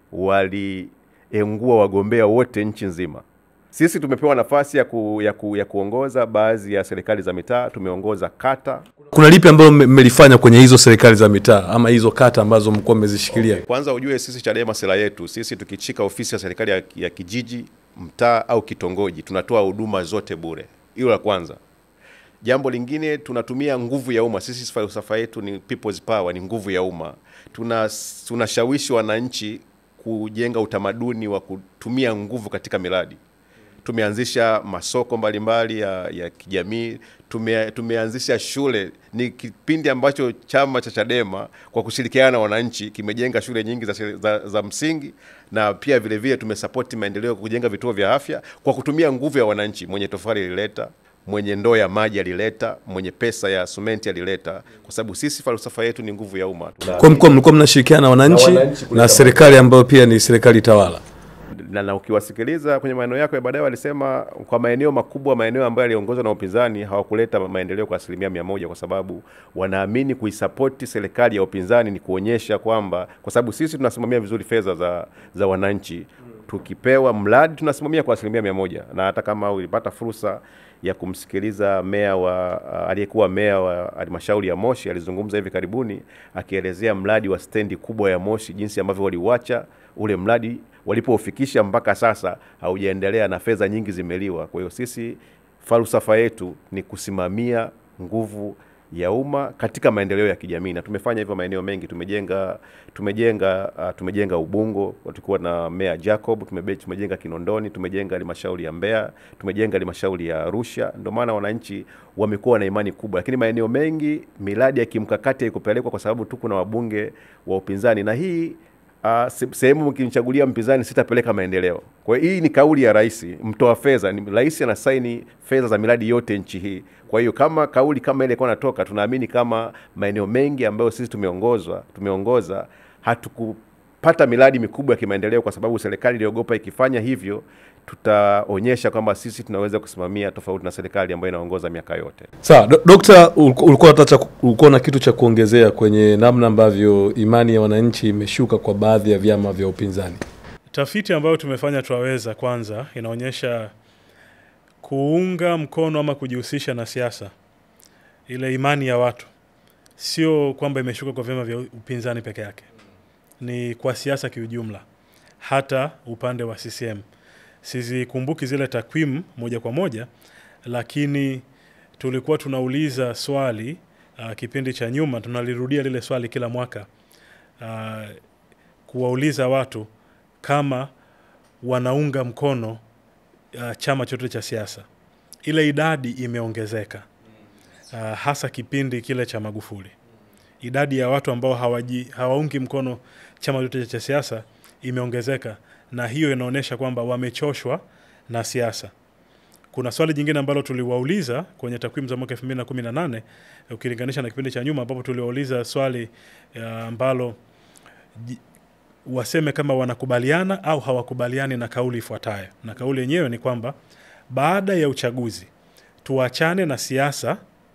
Speaker 4: waliengua wagombea wote nchi nzima. Sisi tumepewa nafasi ya, ku, ya, ku, ya kuongoza baadhi ya serikali za mitaa, tumeongoza kata.
Speaker 1: Kuna lipi ambalo mme- mmelifanya kwenye hizo serikali za mitaa ama hizo kata ambazo mlikuwa mmezishikilia?
Speaker 4: Kwanza ujue sisi Chadema sera yetu sisi tukichika ofisi ya serikali ya, ya kijiji, mtaa au kitongoji, tunatoa huduma zote bure. Hilo la kwanza. Jambo lingine tunatumia nguvu ya umma. Sisi falsafa yetu ni people's power, ni nguvu ya umma. Tuna tunashawishi wananchi kujenga utamaduni wa kutumia nguvu katika miradi. tumeanzisha masoko mbalimbali ya, ya kijamii tume, tumeanzisha shule. Ni kipindi ambacho chama cha Chadema kwa kushirikiana na wananchi kimejenga shule nyingi za, shule- za, za msingi na pia vile vile tumesapoti maendeleo kwa kujenga vituo vya afya kwa kutumia nguvu ya wananchi. Mwenye tofali alileta, mwenye ndoo ya maji alileta, mwenye pesa ya sumenti alileta, kwa sababu sisi falsafa yetu ni nguvu ya umma. Tuna-
Speaker 1: Kwa mkoa mlikuwa mnashirikiana na wananchi
Speaker 4: Na wananchi kuleta
Speaker 1: na serikali ambayo pia ni serikali tawala.
Speaker 4: na, na ukiwasikiliza kwenye maneno yako ya baadaye walisema kwa maeneo makubwa, maeneo ambayo yaliongozwa na upinzani hawakuleta maendeleo kwa asilimia mia moja kwa sababu wanaamini kuisapoti serikali ya upinzani ni kuonyesha kwamba, kwa sababu sisi tunasimamia vizuri fedha za, za wananchi, tukipewa mradi tunasimamia kwa asilimia mia moja na hata kama ulipata fursa ya kumsikiliza meya wa uh, aliyekuwa meya wa halmashauri ya Moshi alizungumza hivi karibuni akielezea mradi wa stendi kubwa ya Moshi jinsi ambavyo waliuacha ule mradi walipoufikisha mpaka sasa haujaendelea na fedha nyingi zimeliwa. Kwa hiyo sisi falsafa yetu ni kusimamia nguvu ya umma katika maendeleo ya kijamii na tumefanya hivyo maeneo mengi. Tumejenga tumejenga uh, tumejenga Ubungo tulikuwa na Meya Jacob, tumebe, tumejenga Kinondoni, tumejenga halmashauri ya Mbeya, tumejenga halmashauri ya Arusha. Ndio maana wananchi wamekuwa na imani kubwa, lakini maeneo mengi miradi ya kimkakati haikupelekwa kwa sababu tu kuna wabunge wa upinzani na hii Uh, se- sehemu mkinichagulia mpinzani sitapeleka maendeleo. Kwa hiyo hii ni kauli ya rais, mtoa fedha ni rais anasaini fedha za miradi yote nchi hii. Kwa hiyo kama kauli kama ile ilikuwa natoka, tunaamini kama maeneo mengi ambayo sisi tumeongozwa tumeongoza hatukupata miradi mikubwa ya kimaendeleo kwa sababu serikali iliogopa ikifanya hivyo tutaonyesha kwamba sisi tunaweza kusimamia tofauti na serikali ambayo inaongoza miaka yote.
Speaker 1: Sawa, do- Dokta, uliku- ulikuwa unataka ulikuwa na kitu cha kuongezea kwenye namna ambavyo imani ya wananchi imeshuka kwa baadhi ya vyama vya upinzani.
Speaker 2: Tafiti ambayo tumefanya Twaweza kwanza inaonyesha kuunga mkono ama kujihusisha na siasa, ile imani ya watu sio kwamba imeshuka kwa vyama vya upinzani peke yake, ni kwa siasa kiujumla, hata upande wa CCM. Sizikumbuki zile takwimu moja kwa moja, lakini tulikuwa tunauliza swali uh, kipindi cha nyuma, tunalirudia lile swali kila mwaka uh, kuwauliza watu kama wanaunga mkono uh, chama chote cha siasa. Ile idadi imeongezeka uh, hasa kipindi kile cha Magufuli. Idadi ya watu ambao hawaji, hawaungi mkono chama chote cha siasa imeongezeka, na hiyo inaonyesha kwamba wamechoshwa na siasa. Kuna swali jingine ambalo tuliwauliza kwenye takwimu za mwaka 2018 ukilinganisha na kipindi cha nyuma, ambapo tuliwauliza swali uh, ambalo ji- waseme kama wanakubaliana au hawakubaliani na kauli ifuatayo, na kauli yenyewe ni kwamba baada ya uchaguzi tuachane na siasa,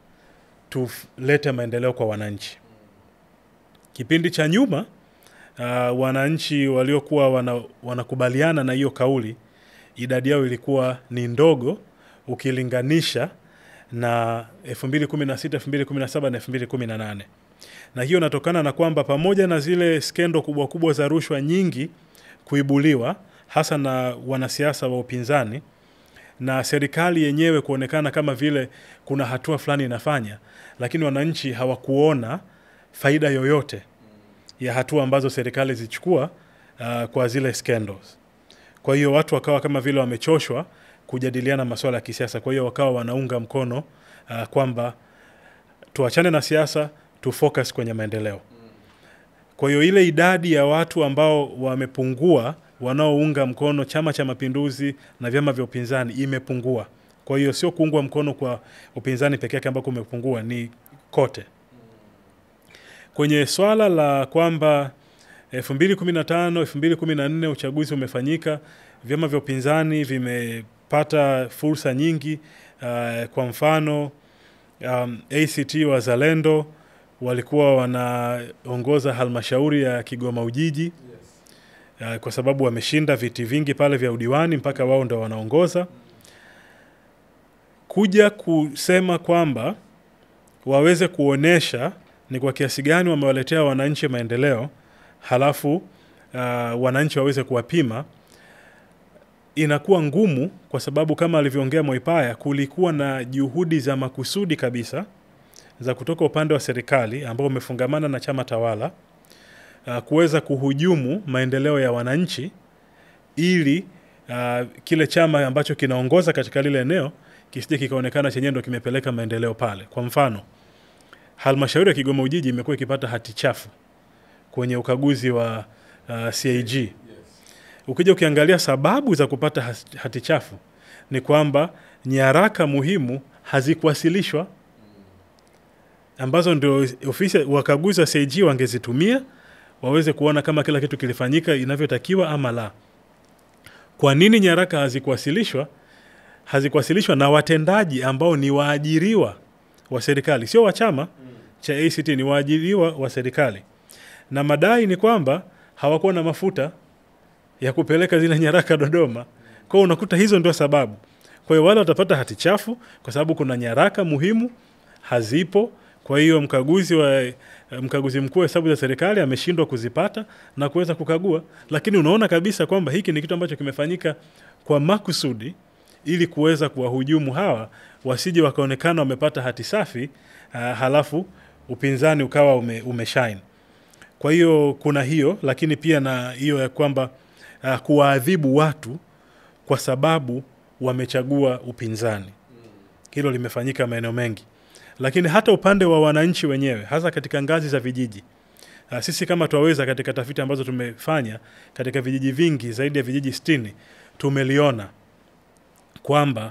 Speaker 2: tulete maendeleo kwa wananchi. Kipindi cha nyuma uh, wananchi waliokuwa wana, wanakubaliana na hiyo kauli idadi yao ilikuwa ni ndogo ukilinganisha na 2016, 2017 na 2018 na hiyo inatokana na kwamba pamoja na zile skendo kubwa kubwa za rushwa nyingi kuibuliwa hasa na wanasiasa wa upinzani na serikali yenyewe kuonekana kama vile kuna hatua fulani inafanya, lakini wananchi hawakuona faida yoyote ya hatua ambazo serikali zichukua uh, kwa zile scandals. Kwa hiyo watu wakawa kama vile wamechoshwa kujadiliana masuala ya kisiasa, kwa hiyo wakawa wanaunga mkono uh, kwamba tuachane na siasa tu focus kwenye maendeleo. Kwa hiyo ile idadi ya watu ambao wamepungua wanaounga mkono Chama cha Mapinduzi na vyama vya upinzani imepungua. Kwa hiyo sio kuungwa mkono kwa upinzani peke yake ambako umepungua, ni kote. Kwenye swala la kwamba 2015 2014 uchaguzi umefanyika, vyama vya upinzani vimepata fursa nyingi. Uh, kwa mfano um, ACT Wazalendo walikuwa wanaongoza halmashauri ya Kigoma Ujiji uh, kwa sababu wameshinda viti vingi pale vya udiwani mpaka wao ndo wanaongoza. Kuja kusema kwamba waweze kuonesha ni kwa kiasi gani wamewaletea wananchi maendeleo, halafu uh, wananchi waweze kuwapima, inakuwa ngumu, kwa sababu kama alivyoongea Moipaya, kulikuwa na juhudi za makusudi kabisa za kutoka upande wa serikali ambao umefungamana na chama tawala uh, kuweza kuhujumu maendeleo ya wananchi ili uh, kile chama ambacho kinaongoza katika lile eneo kisije kikaonekana chenyewe ndo kimepeleka maendeleo pale. Kwa mfano, halmashauri ya Kigoma Ujiji imekuwa ikipata hati chafu kwenye ukaguzi wa uh, CAG. Ukija ukiangalia sababu za kupata has- hati chafu ni kwamba nyaraka muhimu hazikuwasilishwa ambazo ndio ofisi wakaguzi wa CAG wangezitumia waweze kuona kama kila kitu kilifanyika inavyotakiwa ama la. Kwa nini nyaraka hazikuwasilishwa? Hazikuwasilishwa na watendaji ambao ni waajiriwa wa serikali, sio wa chama cha ACT, ni waajiriwa wa serikali, na madai ni kwamba hawakuwa na mafuta ya kupeleka zile nyaraka Dodoma. Kwa hiyo unakuta hizo ndio sababu. Kwa hiyo wale watapata hati chafu kwa sababu kuna nyaraka muhimu hazipo. Kwa hiyo mkaguzi wa mkaguzi mkuu wa hesabu za serikali ameshindwa kuzipata na kuweza kukagua, lakini unaona kabisa kwamba hiki ni kitu ambacho kimefanyika kwa makusudi ili kuweza kuwahujumu hawa wasije wakaonekana wamepata hati safi uh, halafu upinzani ukawa ume, umeshine. Kwa hiyo kuna hiyo, lakini pia na hiyo ya kwamba uh, kuwaadhibu watu kwa sababu wamechagua upinzani. Hilo limefanyika maeneo mengi, lakini hata upande wa wananchi wenyewe, hasa katika ngazi za vijiji. Uh, sisi kama twaweza, katika tafiti ambazo tumefanya katika vijiji vingi zaidi ya vijiji sitini, tumeliona kwamba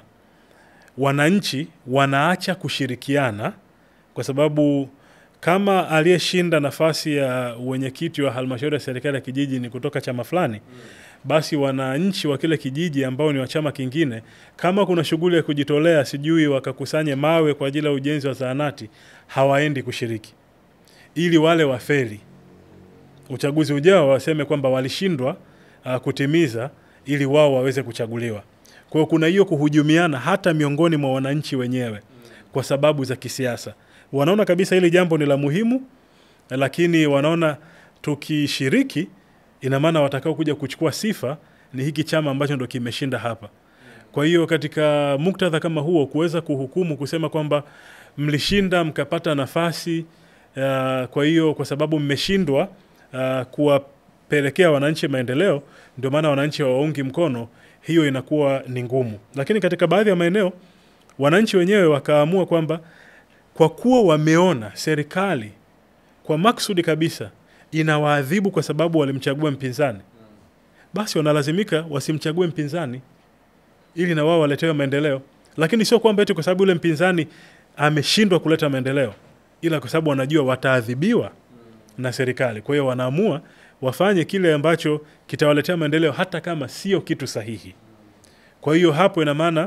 Speaker 2: wananchi wanaacha kushirikiana kwa sababu kama aliyeshinda nafasi ya wenyekiti wa halmashauri ya serikali ya kijiji ni kutoka chama fulani basi wananchi wa kile kijiji ambao ni wa chama kingine, kama kuna shughuli ya kujitolea, sijui wakakusanye mawe kwa ajili ya ujenzi wa zahanati, hawaendi kushiriki, ili wale wafeli uchaguzi ujao waseme kwamba walishindwa uh, kutimiza, ili wao waweze kuchaguliwa. Kwa hiyo kuna hiyo kuhujumiana hata miongoni mwa wananchi wenyewe kwa sababu za kisiasa. Wanaona kabisa hili jambo ni la muhimu, lakini wanaona tukishiriki ina maana watakao kuja kuchukua sifa ni hiki chama ambacho ndo kimeshinda hapa. Kwa hiyo katika muktadha kama huo, kuweza kuhukumu kusema kwamba mlishinda mkapata nafasi uh, kwa hiyo kwa sababu mmeshindwa uh, kuwapelekea wananchi maendeleo, ndio maana wananchi hawaungi mkono, hiyo inakuwa ni ngumu. Lakini katika baadhi ya maeneo wananchi wenyewe wakaamua kwamba kwa kuwa wameona serikali kwa maksudi kabisa inawaadhibu kwa sababu walimchagua mpinzani, basi wanalazimika wasimchague mpinzani ili na wao waletewe maendeleo. Lakini sio kwamba eti kwa sababu yule mpinzani ameshindwa kuleta maendeleo, ila kwa sababu wanajua wataadhibiwa na serikali. Kwa hiyo wanaamua wafanye kile ambacho kitawaletea maendeleo, hata kama sio kitu sahihi. Kwa hiyo hapo ina maana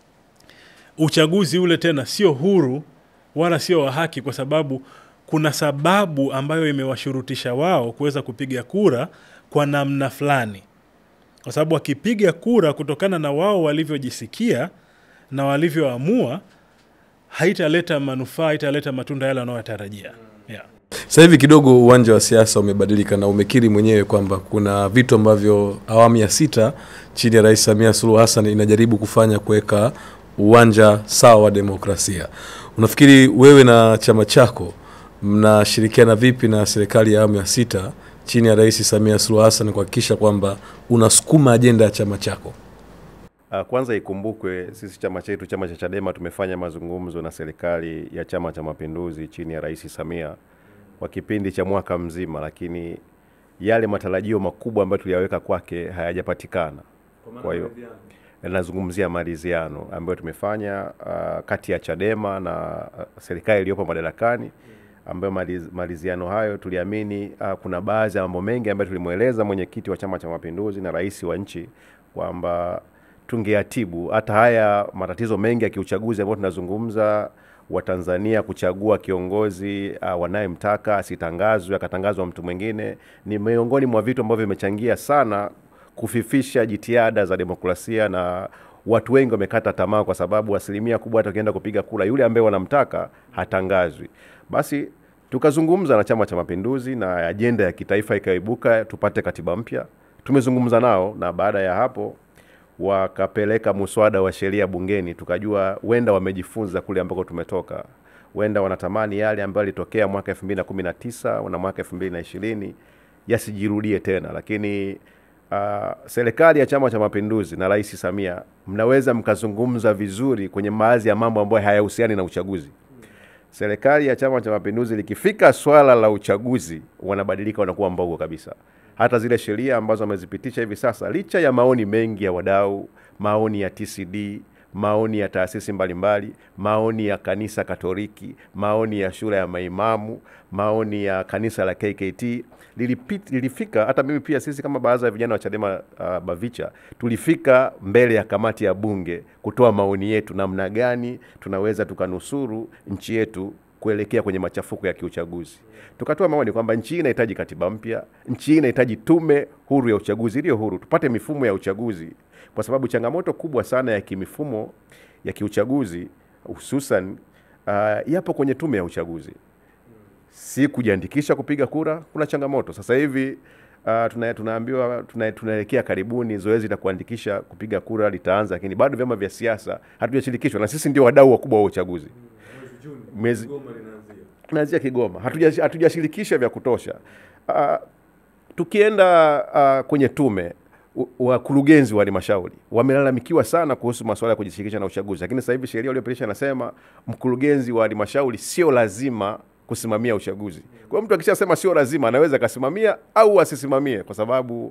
Speaker 2: uchaguzi ule tena sio huru wala sio wa haki, kwa sababu kuna sababu ambayo imewashurutisha wao kuweza kupiga kura kwa namna fulani, kwa sababu wakipiga kura kutokana na wao walivyojisikia na walivyoamua, haitaleta manufaa, haitaleta matunda yale wanayotarajia. Yeah.
Speaker 1: Sasa hivi kidogo uwanja wa siasa umebadilika na umekiri mwenyewe kwamba kuna vitu ambavyo awamu ya sita chini ya Rais Samia Suluhu Hassan inajaribu kufanya kuweka uwanja sawa wa demokrasia. Unafikiri wewe na chama chako mnashirikiana vipi na serikali ya awamu ya sita chini ya Rais Samia Suluhu Hassan kuhakikisha kwamba unasukuma ajenda ya chama chako?
Speaker 4: Uh, Kwanza ikumbukwe sisi chama chetu, chama cha Chadema, tumefanya mazungumzo na serikali ya Chama cha Mapinduzi chini ya Rais Samia kwa kipindi cha mwaka mzima, lakini yale matarajio makubwa ambayo tuliyaweka kwake hayajapatikana. Kwa hiyo nazungumzia maridhiano ambayo tumefanya uh, kati ya Chadema na uh, serikali iliyopo madarakani ambayo maliz- maridhiano hayo tuliamini uh, kuna baadhi ya mambo mengi ambayo tulimweleza mwenyekiti wa Chama cha Mapinduzi na rais wa nchi kwamba tungeatibu hata haya matatizo mengi ya kiuchaguzi ambayo tunazungumza Watanzania kuchagua kiongozi uh, wanayemtaka asitangazwe akatangazwa mtu mwingine, ni miongoni mwa vitu ambavyo vimechangia sana kufifisha jitihada za demokrasia na watu wengi wamekata tamaa kwa sababu asilimia kubwa hata ukienda kupiga kura yule ambaye wanamtaka hatangazwi. Basi tukazungumza na Chama cha Mapinduzi na ajenda ya kitaifa ikaibuka, tupate katiba mpya. Tumezungumza nao na baada ya hapo wakapeleka muswada wa sheria bungeni, tukajua huenda wamejifunza kule ambako tumetoka, huenda wanatamani yale ambayo yalitokea mwaka 2019 na mwaka 2020 yasijirudie tena, lakini uh, serikali ya Chama cha Mapinduzi na Rais Samia mnaweza mkazungumza vizuri kwenye baadhi ya mambo ambayo hayahusiani na uchaguzi. Serikali ya Chama cha Mapinduzi likifika swala la uchaguzi, wanabadilika wanakuwa mbogo kabisa. Hata zile sheria ambazo wamezipitisha hivi sasa, licha ya maoni mengi ya wadau, maoni ya TCD, maoni ya taasisi mbalimbali, maoni ya kanisa Katoliki, maoni ya shule ya maimamu, maoni ya kanisa la KKT lilipit, lilifika hata mimi pia, sisi kama baraza ya vijana wa Chadema uh, Bavicha tulifika mbele ya kamati ya bunge kutoa maoni yetu, namna gani tunaweza tukanusuru nchi yetu kuelekea kwenye machafuko ya kiuchaguzi. Tukatoa maoni kwamba nchi hii inahitaji katiba mpya, nchi hii inahitaji tume huru ya uchaguzi iliyo huru, tupate mifumo ya uchaguzi, kwa sababu changamoto kubwa sana ya kimifumo ya kiuchaguzi hususan uh, yapo kwenye tume ya uchaguzi, si kujiandikisha kupiga kura. Kuna changamoto sasa hivi uh, tuna, tunaambiwa tuna, tunaelekea karibuni zoezi la kuandikisha kupiga kura litaanza, lakini bado vyama vya siasa hatujashirikishwa, na sisi ndio wadau wakubwa wa uchaguzi mwezi tunaanzia Kigoma, hatuja- hatujashirikisha vya kutosha. Uh, tukienda uh, kwenye tume u- wakurugenzi wa halmashauri wamelalamikiwa sana kuhusu masuala ya kujishirikisha na uchaguzi, lakini sasa hivi sheria iliyopitisha inasema mkurugenzi wa halmashauri sio lazima kusimamia uchaguzi. Kwa hiyo mtu akishasema sio lazima, anaweza akasimamia au asisimamie, kwa sababu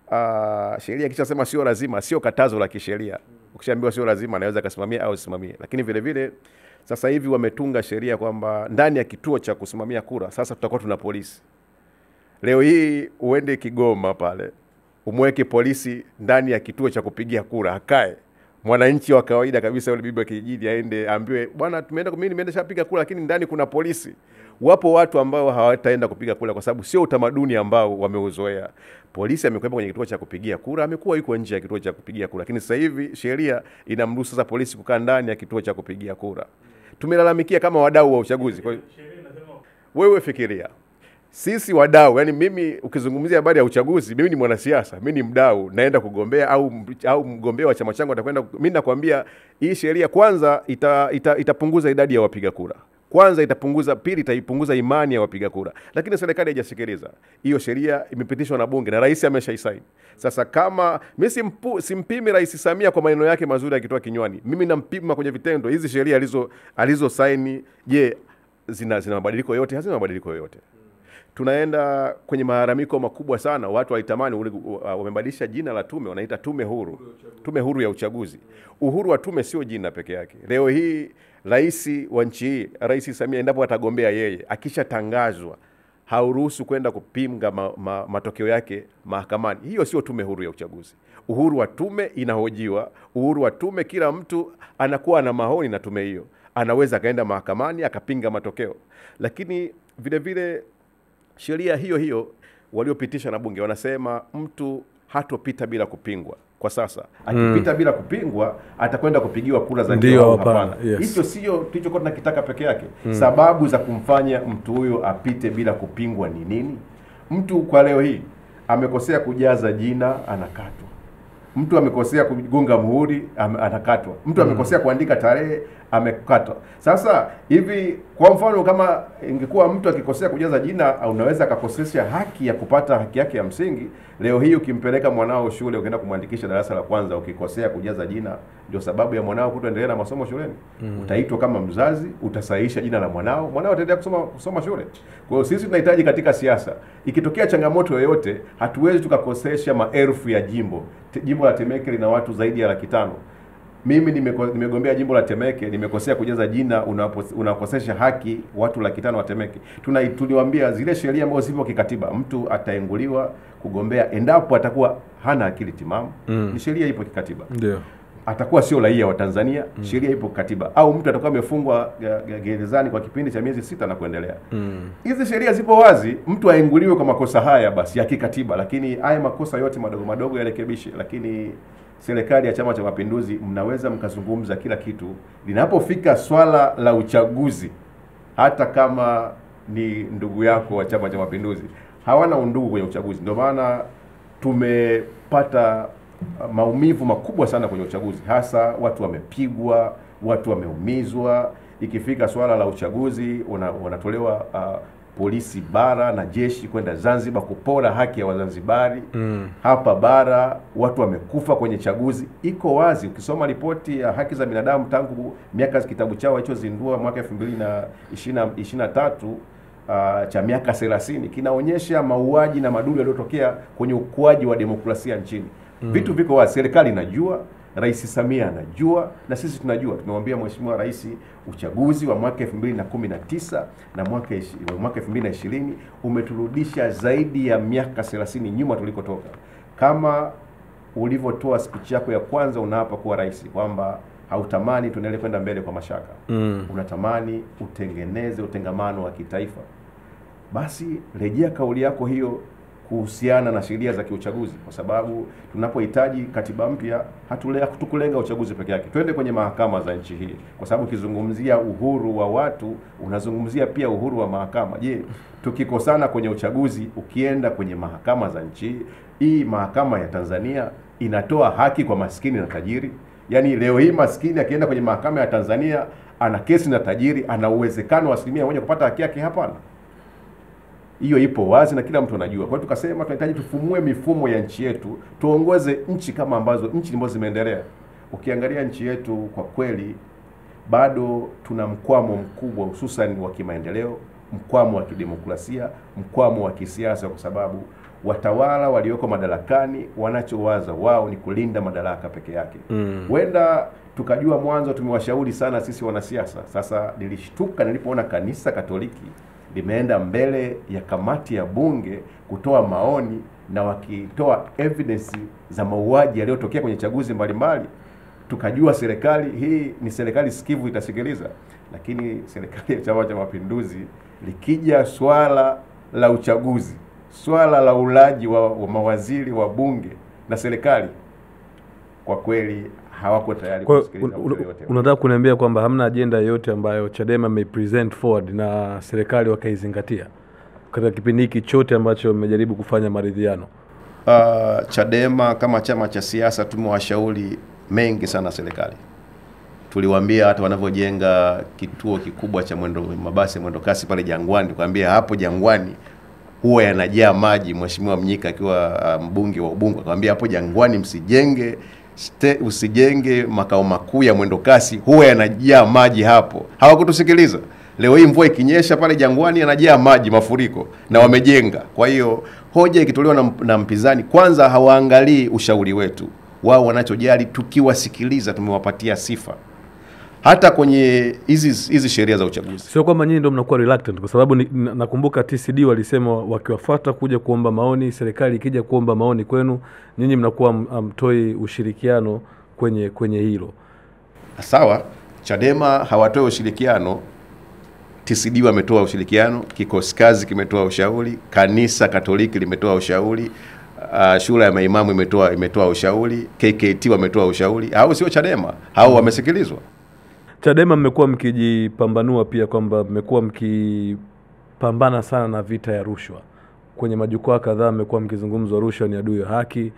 Speaker 4: uh, sheria ikishasema sio lazima, sio katazo la kisheria. Ukishaambiwa sio lazima, anaweza akasimamia au asisimamie. Lakini vile vile sasa hivi wametunga sheria kwamba ndani ya kituo cha kusimamia kura sasa tutakuwa tuna polisi. Leo hii uende Kigoma pale umweke polisi ndani ya kituo cha kupigia kura akae mwananchi wa kawaida kabisa yule bibi wa kijijini aende ambiwe bwana tumeenda mimi nimeenda shapiga kura lakini ndani kuna polisi wapo watu ambao hawataenda kupiga kura kwa sababu sio utamaduni ambao wameuzoea polisi amekuwepo kwenye kituo cha kupigia kura amekuwa yuko nje ya kituo cha kupigia kura lakini sasa hivi sheria inamruhusu sasa polisi kukaa ndani ya kituo cha kupigia kura tumelalamikia kama wadau wa uchaguzi kwa hiyo wewe fikiria sisi wadau, yani mimi ukizungumzia habari ya uchaguzi, mimi ni mwanasiasa, mimi ni mdau, naenda kugombea au au mgombea wa chama changu atakwenda. Mimi nakwambia hii sheria kwanza ita, ita, itapunguza idadi ya wapiga kura kwanza itapunguza, pili itaipunguza imani ya wapiga kura, lakini serikali haijasikiliza hiyo. Sheria imepitishwa na bunge na rais ameshaisaini. Sasa kama mimi simpu, simpimi Rais Samia kwa maneno yake mazuri akitoa kinywani, mimi nampima kwenye vitendo. Hizi sheria alizo alizosaini, je, zina zina mabadiliko yoyote? Hazina mabadiliko yoyote tunaenda kwenye malalamiko makubwa sana. Watu walitamani ule- uh, wamebadilisha jina la tume, wanaita tume huru, tume huru ya uchaguzi. Uhuru wa tume sio jina peke yake. Leo hii rais wa nchi hii, Rais Samia, endapo atagombea yeye, akishatangazwa hauruhusu kwenda kupinga ma, ma, matokeo yake mahakamani. Hiyo sio tume huru ya uchaguzi. Uhuru wa tume inahojiwa, uhuru wa tume, kila mtu anakuwa na maoni na tume hiyo, anaweza akaenda mahakamani akapinga matokeo, lakini vile vile sheria hiyo hiyo waliopitisha na bunge wanasema mtu hatopita bila kupingwa. Kwa sasa akipita bila kupingwa atakwenda kupigiwa kura za
Speaker 1: Ndio,
Speaker 4: ndio au
Speaker 1: hapana,
Speaker 4: hapana.
Speaker 1: yes.
Speaker 4: Hicho sio tulichokuwa tunakitaka peke yake. Sababu za kumfanya mtu huyo apite bila kupingwa ni nini? Mtu kwa leo hii amekosea kujaza jina, anakatwa mtu amekosea kugonga muhuri ame- anakatwa. Mtu amekosea kuandika tarehe amekatwa. Sasa hivi, kwa mfano, kama ingekuwa mtu akikosea kujaza jina, unaweza akakosesha haki ya kupata haki yake ya msingi. Leo hii ukimpeleka mwanao shule, ukienda kumwandikisha darasa la kwanza, ukikosea kujaza jina, ndio sababu ya mwanao kutoendelea na masomo shuleni. Utaitwa kama mzazi, utasahihisha jina la mwanao, mwanao ataendelea kusoma kusoma shule. Kwa hiyo sisi tunahitaji katika siasa, ikitokea changamoto yoyote, hatuwezi tukakosesha maelfu ya jimbo. Te- Jimbo la Temeke lina watu zaidi ya laki tano. Mimi nimeko- nimegombea jimbo la Temeke, nimekosea kujaza jina, unapo- unakosesha haki watu laki tano wa Temeke. Tuna tuliwaambia zile sheria ambazo zipo kikatiba, mtu ataenguliwa kugombea endapo atakuwa hana akili timamu. Ni sheria ipo kikatiba
Speaker 1: ndio
Speaker 4: atakuwa sio raia wa Tanzania, sheria ipo katiba, au mtu atakuwa amefungwa ge- ge- gerezani kwa kipindi cha miezi sita na kuendelea. Hizi sheria zipo wazi, mtu aenguliwe kwa makosa haya basi ya kikatiba, lakini haya makosa yote madogo madogo yarekebishe. Lakini serikali ya Chama cha Mapinduzi, mnaweza mkazungumza kila kitu, linapofika swala la uchaguzi, hata kama ni ndugu yako wa Chama cha Mapinduzi, hawana undugu kwenye uchaguzi. Ndio maana tumepata uh, maumivu makubwa sana kwenye uchaguzi, hasa watu wamepigwa, watu wameumizwa. Ikifika swala la uchaguzi una- wanatolewa uh, polisi bara na jeshi kwenda Zanzibar kupora haki ya Wazanzibari mm. hapa bara watu wamekufa kwenye chaguzi. Iko wazi, ukisoma ripoti ya haki za binadamu tangu miaka kitabu chao walichozindua mwaka elfu mbili na ishirini na tatu uh, cha miaka 30 kinaonyesha mauaji na madudu yaliyotokea kwenye ukuaji wa demokrasia nchini. Mm. Vitu viko wazi, serikali inajua, Rais Samia anajua na sisi tunajua. Tumemwambia Mheshimiwa Rais uchaguzi wa mwaka 2019 na mwaka ishi- wa mwaka 2020 umeturudisha zaidi ya miaka 30 nyuma tulikotoka. Kama ulivyotoa speech yako ya kwanza unaapa kuwa rais kwamba hautamani tuendelee kwenda mbele kwa mashaka
Speaker 1: Mm.
Speaker 4: unatamani utengeneze utengamano wa kitaifa, basi rejea kauli yako hiyo kuhusiana na sheria za kiuchaguzi, kwa sababu tunapohitaji katiba mpya hatule- hatukulenga uchaguzi peke yake, twende kwenye mahakama za nchi hii, kwa sababu ukizungumzia uhuru wa watu unazungumzia pia uhuru wa mahakama. Je, tukikosana kwenye uchaguzi, ukienda kwenye mahakama za nchi hii, hii mahakama ya Tanzania inatoa haki kwa maskini na tajiri? Yaani leo hii maskini akienda kwenye mahakama ya Tanzania ana kesi na tajiri, ana uwezekano wa asilimia moja kupata haki yake? Hapana. Hiyo ipo wazi na kila mtu anajua. Kwa hiyo tukasema tunahitaji tufumue mifumo ya nchi yetu, tuongoze nchi kama ambazo nchi ambazo zimeendelea. Ukiangalia nchi yetu kwa kweli bado tuna mkwamo mkubwa, hususan wa kimaendeleo, mkwamo wa kidemokrasia, mkwamo wa kisiasa, kwa sababu watawala walioko madarakani wanachowaza wao ni kulinda madaraka peke yake. Huenda tukajua mwanzo tumewashauri sana sisi wanasiasa. Sasa nilishtuka nilipoona kanisa Katoliki limeenda mbele ya kamati ya bunge kutoa maoni na wakitoa evidence za mauaji yaliyotokea kwenye chaguzi mbalimbali tukajua serikali hii ni serikali sikivu itasikiliza. Lakini serikali ya Chama cha Mapinduzi likija swala la uchaguzi, swala la ulaji wa, wa mawaziri wa bunge na serikali, kwa kweli hawako tayari
Speaker 1: Kwa hiyo
Speaker 4: kusikiliza
Speaker 1: un-
Speaker 4: mtu
Speaker 1: un-
Speaker 4: yoyote.
Speaker 1: unataka kuniambia kwamba hamna ajenda yoyote ambayo Chadema imepresent forward na serikali wakaizingatia katika kipindi hiki chote ambacho mmejaribu kufanya maridhiano?
Speaker 4: Uh, Chadema kama chama cha siasa tumewashauri mengi sana serikali. Tuliwaambia hata wanavyojenga kituo kikubwa cha mwendo mabasi ya mwendo kasi pale Jangwani, tukaambia hapo Jangwani huwa yanajaa maji. Mheshimiwa Mnyika akiwa uh, mbunge wa Ubungo akamwambia hapo Jangwani msijenge ste, usijenge makao makuu ya mwendo kasi, huwa yanajaa maji hapo. Hawakutusikiliza. Leo hii mvua ikinyesha pale Jangwani yanajaa maji, mafuriko na wamejenga. Kwa hiyo hoja ikitolewa na, na mpinzani, kwanza hawaangalii ushauri wetu, wao wanachojali tukiwasikiliza, tumewapatia sifa hata kwenye hizi hizi sheria za uchaguzi.
Speaker 1: Sio kwamba nyinyi ndio mnakuwa reluctant, kwa sababu ni, na- nakumbuka TCD walisema wakiwafuata kuja kuomba maoni, serikali ikija kuomba maoni kwenu, nyinyi mnakuwa ham- hamtoi ushirikiano kwenye kwenye hilo.
Speaker 4: Sawa, Chadema hawatoe ushirikiano, TCD wametoa ushirikiano, kikosi kazi kimetoa ushauri, kanisa Katoliki limetoa ushauri, uh, shule ya maimamu imetoa imetoa ushauri, KKT wametoa ushauri. Hao sio Chadema, hao wamesikilizwa.
Speaker 1: Chadema mmekuwa mkijipambanua pia kwamba mmekuwa mkipambana sana na vita ya rushwa. Kwenye majukwaa kadhaa mmekuwa mkizungumzwa rushwa ni adui ya haki,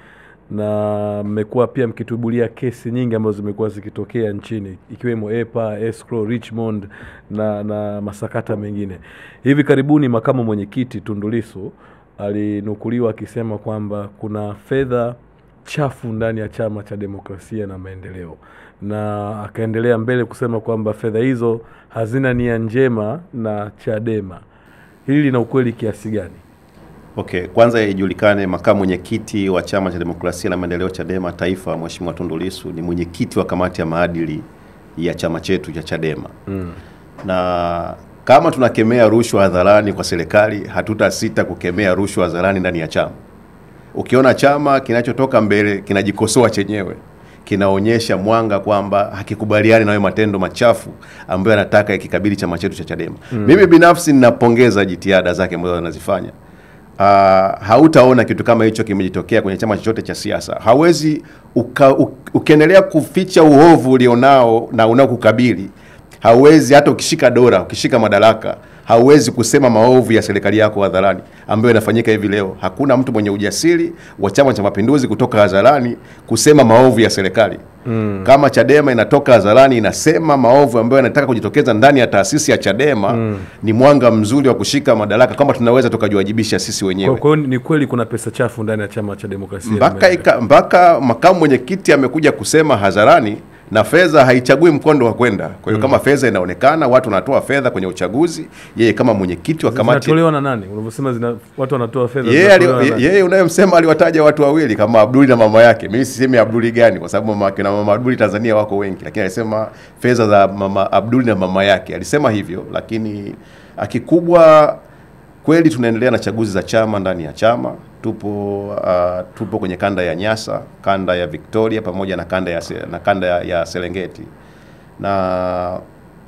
Speaker 1: na mmekuwa pia mkitubulia kesi nyingi ambazo zimekuwa zikitokea nchini ikiwemo EPA, Escrow, Richmond na, na masakata mengine. Hivi karibuni makamu mwenyekiti Tundu Lissu alinukuliwa akisema kwamba kuna fedha chafu ndani ya chama cha demokrasia na maendeleo, na akaendelea mbele kusema kwamba fedha hizo hazina nia njema na Chadema. Hili lina ukweli kiasi gani?
Speaker 4: Okay, kwanza ijulikane makamu mwenyekiti wa chama cha demokrasia na maendeleo Chadema taifa, Mheshimiwa Tundu Lissu ni mwenyekiti wa kamati ya maadili ya chama chetu cha Chadema mm. na kama tunakemea rushwa hadharani kwa serikali, hatutasita kukemea rushwa hadharani ndani ya chama. Ukiona chama kinachotoka mbele kinajikosoa chenyewe, kinaonyesha mwanga kwamba hakikubaliani na hayo matendo machafu ambayo anataka ikikabili chama chetu cha Chadema. Mm. Mimi binafsi ninapongeza jitihada zake ambazo anazifanya. Uh, hautaona kitu kama hicho kimejitokea kwenye chama chochote cha siasa. Hawezi uka, u, ukiendelea kuficha uovu ulionao na unaokukabili, hauwezi hata ukishika dola, ukishika madaraka, hauwezi kusema maovu ya serikali yako hadharani, ambayo inafanyika hivi leo. Hakuna mtu mwenye ujasiri wa Chama cha Mapinduzi kutoka hadharani kusema maovu ya serikali mm. kama Chadema inatoka hadharani inasema maovu ambayo yanataka kujitokeza ndani ya taasisi ya Chadema mm. ni mwanga mzuri wa kushika madaraka, kwamba tunaweza tukajiwajibisha sisi wenyewe
Speaker 1: Kwa kwa hiyo ni kweli kuna pesa chafu ndani ya chama cha demokrasia
Speaker 4: mpaka,
Speaker 1: Nimeelewa.
Speaker 4: ika, mpaka makamu mwenyekiti amekuja kusema hadharani na fedha haichagui mkondo wa kwenda. Kwa hiyo kama fedha inaonekana, watu wanatoa fedha kwenye uchaguzi, yeye kama mwenyekiti wa kamati
Speaker 1: zinatolewa na nani? Unavyosema zina watu wanatoa fedha
Speaker 4: yeye
Speaker 1: zinatolewa
Speaker 4: ali-
Speaker 1: na nani?
Speaker 4: yeye unayemsema aliwataja watu wawili kama Abduli na mama yake. Mimi sisemi Abduli gani, kwa sababu mama yake na mama Abduli Tanzania wako wengi, lakini alisema fedha za mama Abduli na mama yake, alisema hivyo. Lakini akikubwa kweli, tunaendelea na chaguzi za chama ndani ya chama. Tupo uh, tupo kwenye kanda ya Nyasa, kanda ya Victoria pamoja na kanda ya, Se- na kanda ya, ya Serengeti na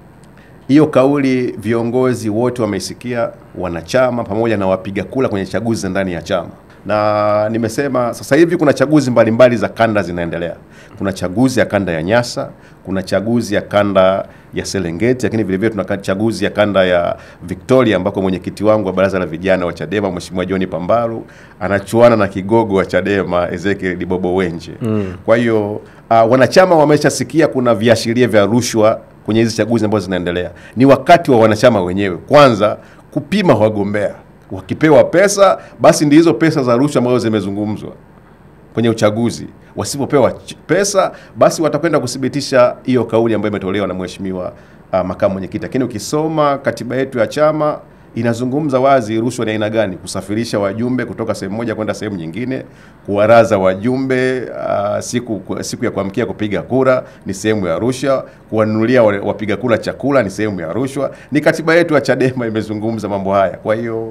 Speaker 4: hiyo kauli viongozi wote wameisikia, wanachama pamoja na wapiga kura kwenye chaguzi za ndani ya chama. Na nimesema sasa hivi kuna chaguzi mbalimbali za kanda zinaendelea. Kuna chaguzi ya kanda ya Nyasa, kuna chaguzi ya kanda ya Serengeti, lakini vile vile tuna ka- chaguzi ya kanda ya Victoria ambako mwenyekiti wangu wa baraza la vijana wa Chadema Mheshimiwa John Pambalu anachuana na kigogo wa Chadema Ezekiel Dibobo Wenje. Mm. Kwa hiyo uh, wanachama wameshasikia kuna viashiria vya rushwa kwenye hizi chaguzi ambazo zinaendelea. Ni wakati wa wanachama wenyewe kwanza kupima wagombea. Wakipewa pesa, basi ndi hizo pesa za rushwa ambazo zimezungumzwa kwenye uchaguzi. Wasipopewa ch- pesa, basi watakwenda kuthibitisha hiyo kauli ambayo imetolewa na mheshimiwa uh, makamu mwenyekiti. Lakini ukisoma katiba yetu ya chama inazungumza wazi rushwa ni aina gani: kusafirisha wajumbe kutoka sehemu moja kwenda sehemu nyingine, kuwaraza wajumbe uh, siku siku ya kuamkia kupiga kura ni sehemu ya rushwa, kuwanunulia wa- wapiga kura chakula ni sehemu ya rushwa. Ni katiba yetu ya Chadema imezungumza mambo haya. Kwa hiyo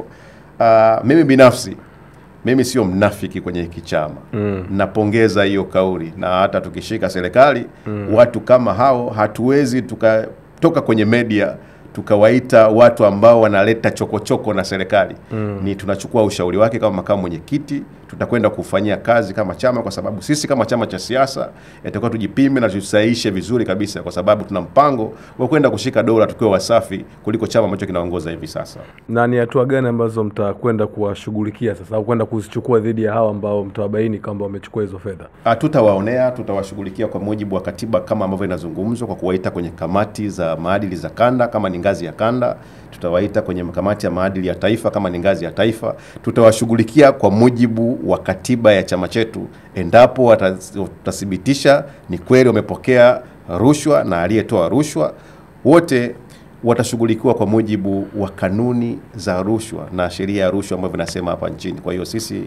Speaker 4: uh, mimi binafsi mimi sio mnafiki kwenye hiki chama mm. Napongeza hiyo kauli, na hata tukishika serikali mm. watu kama hao hatuwezi tukatoka kwenye media tukawaita watu ambao wanaleta chokochoko na serikali mm. Ni tunachukua ushauri wake kama makamu mwenyekiti, tutakwenda kufanyia kazi kama chama, kwa sababu sisi kama chama cha siasa itakuwa tujipime na tusahihishe vizuri kabisa, kwa sababu tuna mpango wa kwenda kushika dola tukiwa wasafi kuliko chama ambacho kinaongoza hivi sasa.
Speaker 1: na ni hatua gani ambazo mtakwenda kuwashughulikia sasa au kwenda kuzichukua dhidi ya hawa ambao mtawabaini kwamba wamechukua hizo fedha?
Speaker 4: Ah, Tutawaonea, tutawashughulikia kwa mujibu wa katiba kama ambavyo inazungumzwa, kwa kuwaita kwenye kamati za maadili za kanda kama ni ngazi ya kanda, tutawaita kwenye kamati ya maadili ya taifa kama ni ngazi ya taifa. Tutawashughulikia kwa mujibu wa katiba ya chama chetu, endapo wata- watathibitisha ni kweli wamepokea rushwa na aliyetoa rushwa, wote watashughulikiwa kwa mujibu wa kanuni za rushwa na sheria ya rushwa ambavyo vinasema hapa nchini. Kwa hiyo sisi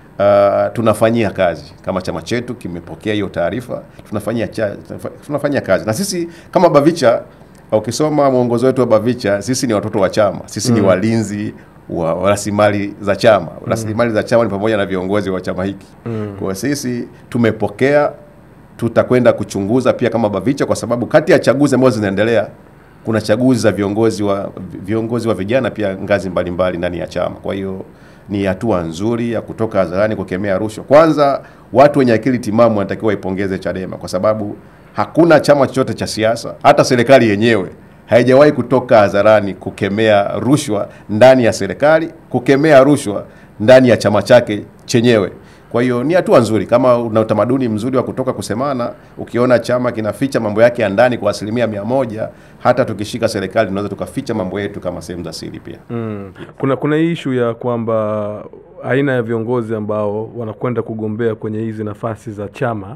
Speaker 4: Uh, tunafanyia kazi kama chama chetu kimepokea hiyo taarifa, tunafanyia cha, tunafanyia kazi na sisi kama Bavicha. Ukisoma mwongozo wetu wa Bavicha, sisi ni watoto wa chama, sisi ni walinzi wa wa rasilimali za chama. Rasilimali za chama ni pamoja na viongozi wa chama hiki. Kwa hiyo sisi tumepokea, tutakwenda kuchunguza pia kama Bavicha, kwa sababu kati ya chaguzi ambazo zinaendelea kuna chaguzi za viongozi wa viongozi wa vijana pia ngazi mbalimbali ndani ya chama. Kwa hiyo ni hatua nzuri ya kutoka hadharani kukemea rushwa. Kwanza, watu wenye akili timamu wanatakiwa waipongeze Chadema kwa sababu hakuna chama chochote cha siasa, hata serikali yenyewe haijawahi kutoka hadharani kukemea rushwa ndani ya serikali, kukemea rushwa ndani ya chama chake chenyewe. Kwa hiyo ni hatua nzuri, kama una utamaduni mzuri wa kutoka kusemana. Ukiona chama kinaficha mambo yake ya ndani kwa asilimia mia moja, hata tukishika serikali tunaweza tukaficha mambo yetu kama sehemu za siri pia.
Speaker 1: Mm. Kuna kuna hii ishu ya kwamba aina ya viongozi ambao wanakwenda kugombea kwenye hizi nafasi za chama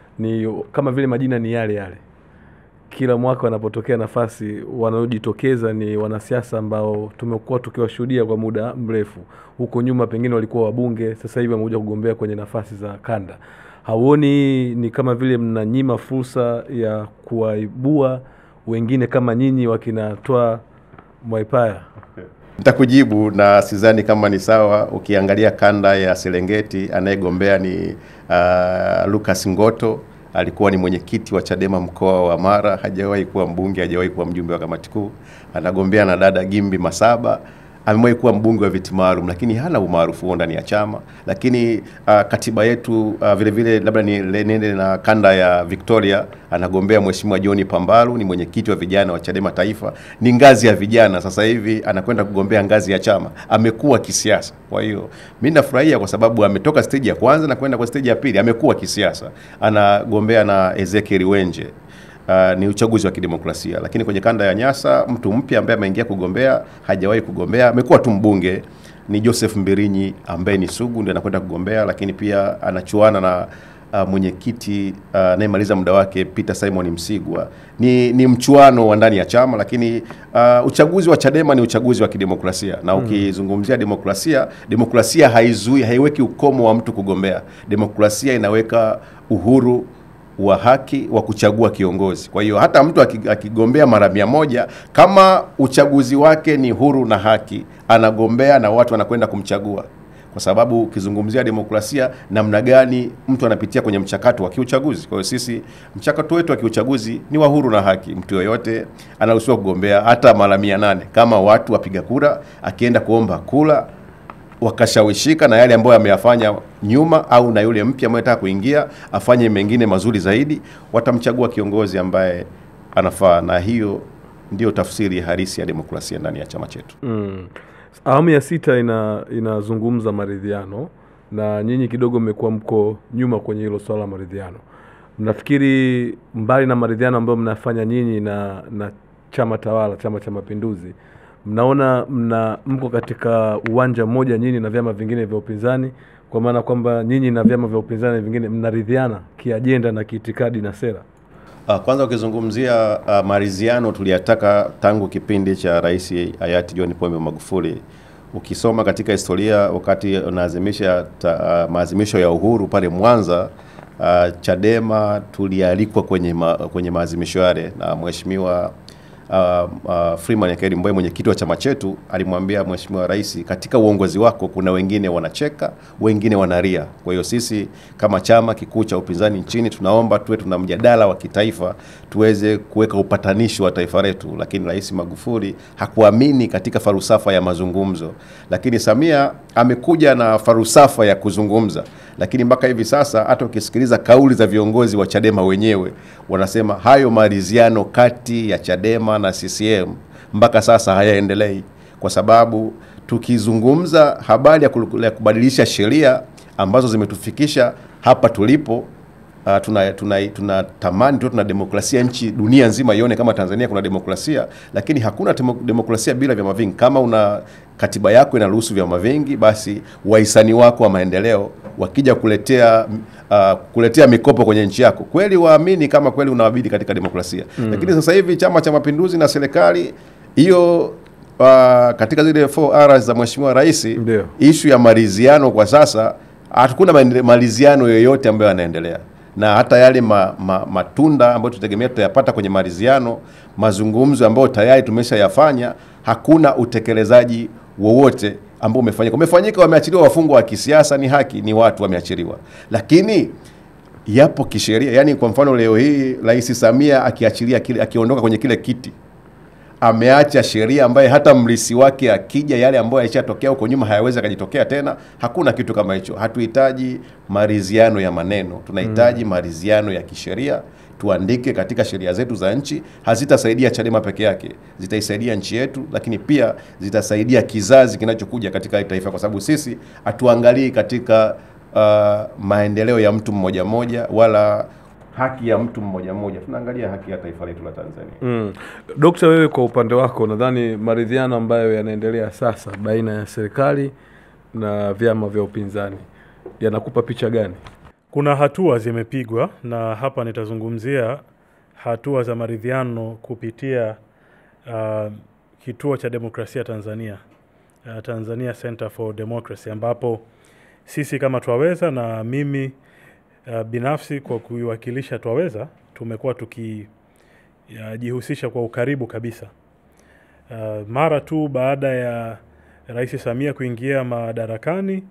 Speaker 1: ni kama vile majina ni yale yale. Kila mwaka wanapotokea nafasi, wanaojitokeza ni wanasiasa ambao tumekuwa tukiwashuhudia kwa muda mrefu. Huko nyuma pengine walikuwa wabunge, sasa hivi wamekuja kugombea kwenye nafasi za kanda. Hauoni ni kama vile mnanyima fursa ya kuwaibua wengine kama nyinyi wakinatoa Mwaipaya?
Speaker 4: Nitakujibu na sidhani kama ni sawa. Ukiangalia kanda ya Serengeti, anayegombea ni uh, Lucas Ngoto alikuwa ni mwenyekiti wa Chadema mkoa wa Mara, hajawahi kuwa mbunge, hajawahi kuwa mjumbe wa kamati kuu. Anagombea na dada Gimbi Masaba amewahi kuwa mbunge wa viti maalum, lakini hana umaarufu huo ndani ya chama. Lakini uh, katiba yetu uh, vile vile labda ni nende na kanda ya Victoria, anagombea Mheshimiwa John Pambalu, ni mwenyekiti wa vijana wa Chadema Taifa, ni ngazi ya vijana. Sasa hivi anakwenda kugombea ngazi ya chama, amekuwa kisiasa. Kwa hiyo mimi nafurahia kwa sababu ametoka stage ya kwanza na kwenda kwa stage ya pili, amekuwa kisiasa, anagombea na Ezekiel Wenje. Uh, ni uchaguzi wa kidemokrasia, lakini kwenye kanda ya Nyasa mtu mpya ambaye ameingia kugombea, hajawahi kugombea, amekuwa tu mbunge, ni Joseph Mbirinyi ambaye ni sugu, ndiye anakwenda kugombea, lakini pia anachuana na uh, mwenyekiti uh, anayemaliza muda wake Peter Simon Msigwa. Ni, ni mchuano wa ndani ya chama, lakini uh, uchaguzi wa Chadema ni uchaguzi wa kidemokrasia na ukizungumzia demokrasia, demokrasia haizui, haiweki ukomo wa mtu kugombea. Demokrasia inaweka uhuru wa haki wa kuchagua kiongozi. Kwa hiyo hata mtu aki- akigombea mara mia moja kama uchaguzi wake ni huru na haki, anagombea na watu wanakwenda kumchagua, kwa sababu ukizungumzia demokrasia, namna gani mtu anapitia kwenye mchakato wa kiuchaguzi. Kwa hiyo sisi mchakato wetu wa kiuchaguzi ni wa huru na haki. Mtu yoyote anaruhusiwa kugombea hata mara mia nane kama watu wapiga kura, akienda kuomba kura wakashawishika na yale ambayo ameyafanya nyuma au na yule mpya ambaye anataka kuingia afanye mengine mazuri zaidi, watamchagua kiongozi ambaye anafaa, na hiyo ndio tafsiri halisi ya demokrasia ndani ya chama chetu.
Speaker 1: Mm. Awamu ya sita ina inazungumza maridhiano na nyinyi kidogo mmekuwa mko nyuma kwenye hilo swala la maridhiano. Mnafikiri mbali na maridhiano ambayo mnafanya nyinyi na na chama tawala, Chama cha Mapinduzi, mnaona mna mko katika uwanja mmoja nyinyi na vyama vingine vya upinzani, kwa maana kwamba nyinyi na vyama vya upinzani vingine mnaridhiana kiajenda na kiitikadi na sera?
Speaker 4: Uh, kwanza ukizungumzia uh, maridhiano tuliyataka tangu kipindi cha Rais hayati John Pombe Magufuli. Ukisoma katika historia wakati unaadhimisha ta- uh, maadhimisho ya uhuru pale Mwanza, uh, Chadema tulialikwa kwenye ma, kwenye maadhimisho yale na mheshimiwa uh, uh, Freeman Aikaeli Mbowe mwenyekiti wa chama chetu alimwambia Mheshimiwa Rais, katika uongozi wako kuna wengine wanacheka, wengine wanalia. Kwa hiyo sisi kama chama kikuu cha upinzani nchini tunaomba tuwe tuna mjadala wa kitaifa tuweze kuweka upatanishi wa taifa letu, lakini Rais Magufuli hakuamini katika falsafa ya mazungumzo, lakini Samia amekuja na falsafa ya kuzungumza, lakini mpaka hivi sasa hata ukisikiliza kauli za viongozi wa Chadema wenyewe wanasema hayo maridhiano kati ya Chadema na CCM mpaka sasa hayaendelei, kwa sababu tukizungumza habari ya kulu- ya kubadilisha sheria ambazo zimetufikisha hapa tulipo Uh, tuna tuna tunatamani tu tuna demokrasia nchi dunia nzima ione kama Tanzania kuna demokrasia, lakini hakuna temo, demokrasia bila vyama vingi. Kama una katiba yako inaruhusu vyama vingi, basi wahisani wako wa maendeleo wakija kuletea uh, kuletea mikopo kwenye nchi yako, kweli waamini kama kweli unawabidi katika demokrasia mm. Lakini sasa hivi Chama cha Mapinduzi na serikali hiyo uh, katika zile 4R za Mheshimiwa Rais,
Speaker 1: Ndio.
Speaker 4: ishu ya maridhiano kwa sasa hakuna maende- maridhiano yoyote ambayo yanaendelea na hata yale ma, ma, matunda ambayo tutegemea tutayapata kwenye maridhiano, mazungumzo ambayo tayari tumeshayafanya, hakuna utekelezaji wowote ambao umefanyika. Umefanyika, wameachiliwa wafungwa wa kisiasa, ni haki, ni watu wameachiliwa, lakini yapo kisheria. Yani kwa mfano leo hii Rais Samia akiachilia kile, akiondoka kwenye kile kiti ameacha sheria ambaye hata mrisi wake akija, yale ambayo yalishatokea huko nyuma hayawezi akajitokea tena. Hakuna kitu kama hicho. Hatuhitaji maridhiano ya maneno, tunahitaji maridhiano ya kisheria. Tuandike katika sheria zetu za nchi. Hazitasaidia Chadema peke yake, zitaisaidia nchi yetu, lakini pia zitasaidia kizazi kinachokuja katika hili taifa, kwa sababu sisi hatuangalii katika uh, maendeleo ya mtu mmoja mmoja wala haki ya mtu mmoja mmoja, tunaangalia haki ya taifa letu la Tanzania.
Speaker 1: Mm. Dokta, wewe kwa upande wako nadhani maridhiano ambayo yanaendelea sasa baina ya serikali na vyama vya upinzani yanakupa picha gani?
Speaker 2: Kuna hatua zimepigwa na hapa nitazungumzia hatua za maridhiano kupitia uh, kituo cha demokrasia Tanzania, uh, Tanzania Center for Democracy, ambapo sisi kama Twaweza na mimi uh, binafsi kwa kuiwakilisha Twaweza tumekuwa tukijihusisha kwa ukaribu kabisa uh, mara tu baada ya Rais Samia kuingia madarakani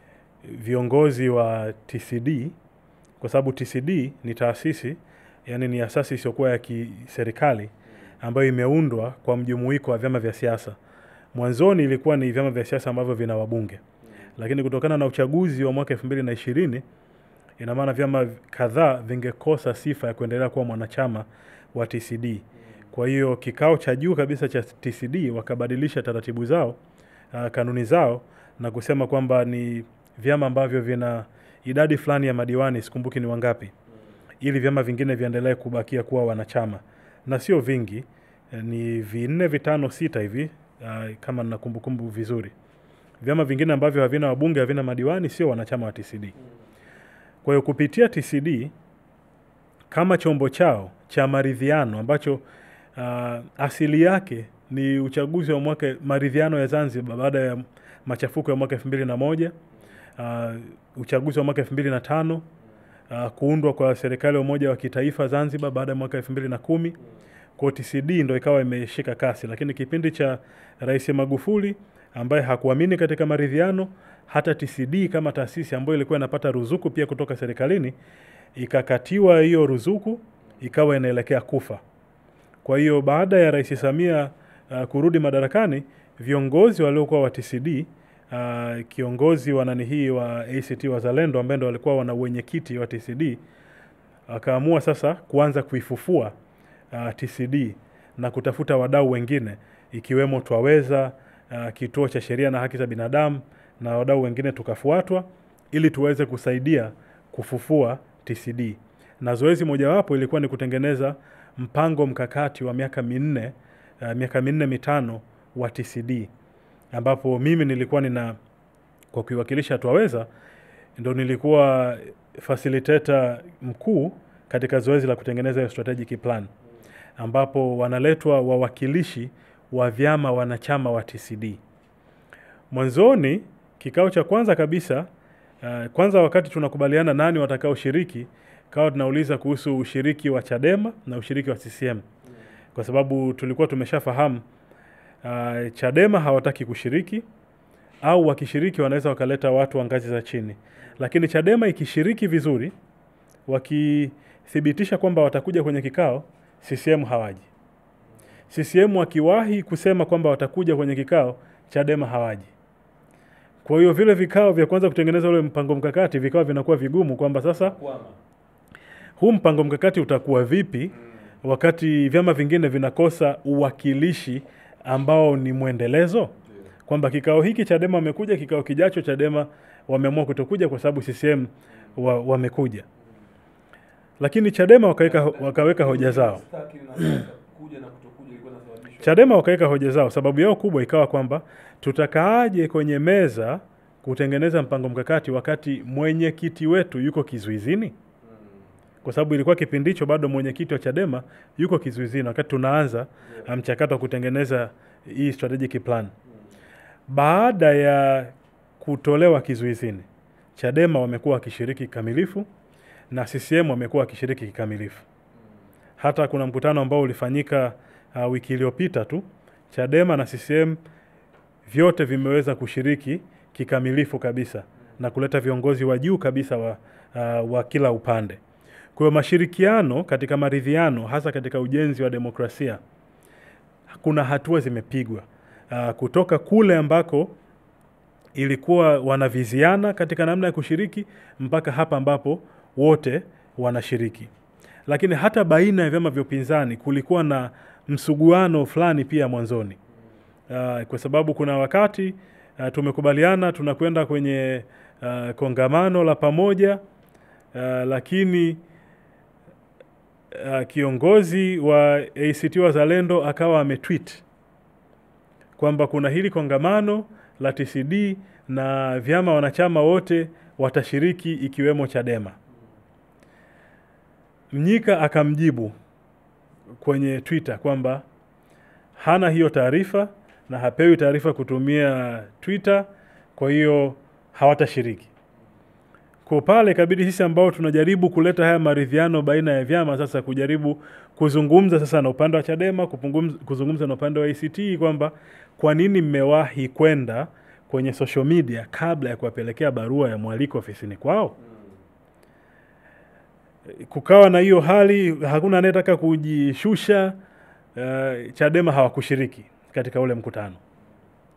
Speaker 2: viongozi wa TCD kwa sababu TCD ni taasisi yani ni asasi isiyokuwa ya kiserikali ambayo imeundwa kwa mjumuiko wa vyama vya siasa Mwanzoni ilikuwa ni vyama vya siasa ambavyo vina wabunge, lakini kutokana na uchaguzi wa mwaka elfu mbili na ishirini ina maana vyama kadhaa vingekosa sifa ya kuendelea kuwa mwanachama wa TCD. Kwa hiyo kikao cha juu kabisa cha TCD wakabadilisha taratibu zao, uh, kanuni zao na kusema kwamba ni vyama ambavyo vina idadi fulani ya madiwani, sikumbuki ni wangapi, ili vyama vingine viendelee kubakia kuwa wanachama, na sio vingi, eh, ni vinne, vitano, sita hivi, uh, kama nina kumbukumbu vizuri. Vyama vingine ambavyo havina wabunge, havina madiwani, sio wanachama wa TCD. Kwa hiyo kupitia TCD kama chombo chao cha maridhiano ambacho uh, asili yake ni uchaguzi wa mwaka maridhiano ya Zanzibar baada ya machafuko ya mwaka elfu mbili na moja uh, uchaguzi wa mwaka elfu mbili na tano uh, kuundwa kwa serikali ya umoja wa kitaifa Zanzibar baada ya mwaka elfu mbili na kumi kwa TCD ndo ikawa imeshika kasi, lakini kipindi cha Rais Magufuli ambaye hakuamini katika maridhiano, hata TCD kama taasisi ambayo ilikuwa inapata ruzuku pia kutoka serikalini ikakatiwa hiyo ruzuku, ikawa inaelekea kufa. Kwa hiyo baada ya Rais Samia uh, kurudi madarakani, viongozi waliokuwa wa TCD uh, kiongozi wa nani hii wa ACT Wazalendo ambaye ndo walikuwa wana wenyekiti wa TCD akaamua sasa kuanza kuifufua uh, TCD na kutafuta wadau wengine ikiwemo Twaweza, uh, kituo cha sheria na haki za binadamu na wadau wengine tukafuatwa ili tuweze kusaidia kufufua TCD. Na zoezi mojawapo ilikuwa ni kutengeneza mpango mkakati wa miaka minne uh, miaka minne mitano wa TCD ambapo mimi nilikuwa nina kwa kuiwakilisha Twaweza ndo nilikuwa facilitator mkuu katika zoezi la kutengeneza hiyo strategic plan ambapo wanaletwa wawakilishi wa vyama wanachama wa TCD. Mwanzoni kikao cha kwanza kabisa uh, kwanza wakati tunakubaliana nani watakaoshiriki, kawa tunauliza kuhusu ushiriki wa Chadema na ushiriki wa CCM kwa sababu tulikuwa tumeshafahamu uh, Chadema hawataki kushiriki au wakishiriki wanaweza wakaleta watu wa ngazi za chini, lakini Chadema ikishiriki vizuri, wakithibitisha kwamba watakuja kwenye kikao, CCM hawaji. CCM wakiwahi kusema kwamba watakuja kwenye kikao, Chadema hawaji. Kwa hiyo vile vikao vya kwanza kutengeneza ule mpango mkakati vikawa vinakuwa vigumu, kwamba sasa huu mpango mkakati utakuwa vipi wakati vyama vingine vinakosa uwakilishi ambao ni mwendelezo, kwamba kikao hiki Chadema wamekuja, kikao kijacho Chadema wameamua kutokuja kwa sababu CCM wa, wamekuja. Lakini Chadema wakaweka, wakaweka hoja zao. Chadema wakaweka hoja zao. Sababu yao kubwa ikawa kwamba tutakaaje kwenye meza kutengeneza mpango mkakati wakati mwenyekiti wetu yuko kizuizini? Kwa sababu ilikuwa kipindi hicho bado mwenyekiti wa Chadema yuko kizuizini wakati tunaanza mchakato wa kutengeneza hii strategic plan. Baada ya kutolewa kizuizini, Chadema wamekuwa wakishiriki kikamilifu na CCM wamekuwa wakishiriki kikamilifu. Hata kuna mkutano ambao ulifanyika uh, wiki iliyopita tu, Chadema na CCM vyote vimeweza kushiriki kikamilifu kabisa na kuleta viongozi wa juu kabisa wa, uh, wa kila upande. Kwa hiyo mashirikiano katika maridhiano, hasa katika ujenzi wa demokrasia, kuna hatua zimepigwa uh, kutoka kule ambako ilikuwa wanaviziana katika namna ya kushiriki mpaka hapa ambapo wote wanashiriki. Lakini hata baina ya vyama vya upinzani kulikuwa na msuguano fulani pia mwanzoni, uh, kwa sababu kuna wakati uh, tumekubaliana tunakwenda kwenye uh, kongamano la pamoja uh, lakini uh, kiongozi wa ACT Wazalendo akawa ametweet kwamba kuna hili kongamano la TCD na vyama wanachama wote watashiriki ikiwemo Chadema. Mnyika akamjibu kwenye Twitter kwamba hana hiyo taarifa na hapewi taarifa kutumia Twitter, kwa hiyo hawatashiriki. Kwa pale ikabidi sisi ambao tunajaribu kuleta haya maridhiano baina ya vyama sasa kujaribu kuzungumza sasa na upande wa Chadema, kupungumza, kuzungumza na upande wa ACT kwamba kwa nini mmewahi kwenda kwenye social media kabla ya kuwapelekea barua ya mwaliko ofisini kwao. Kukawa na hiyo hali, hakuna anayetaka kujishusha. Uh, Chadema hawakushiriki katika ule mkutano.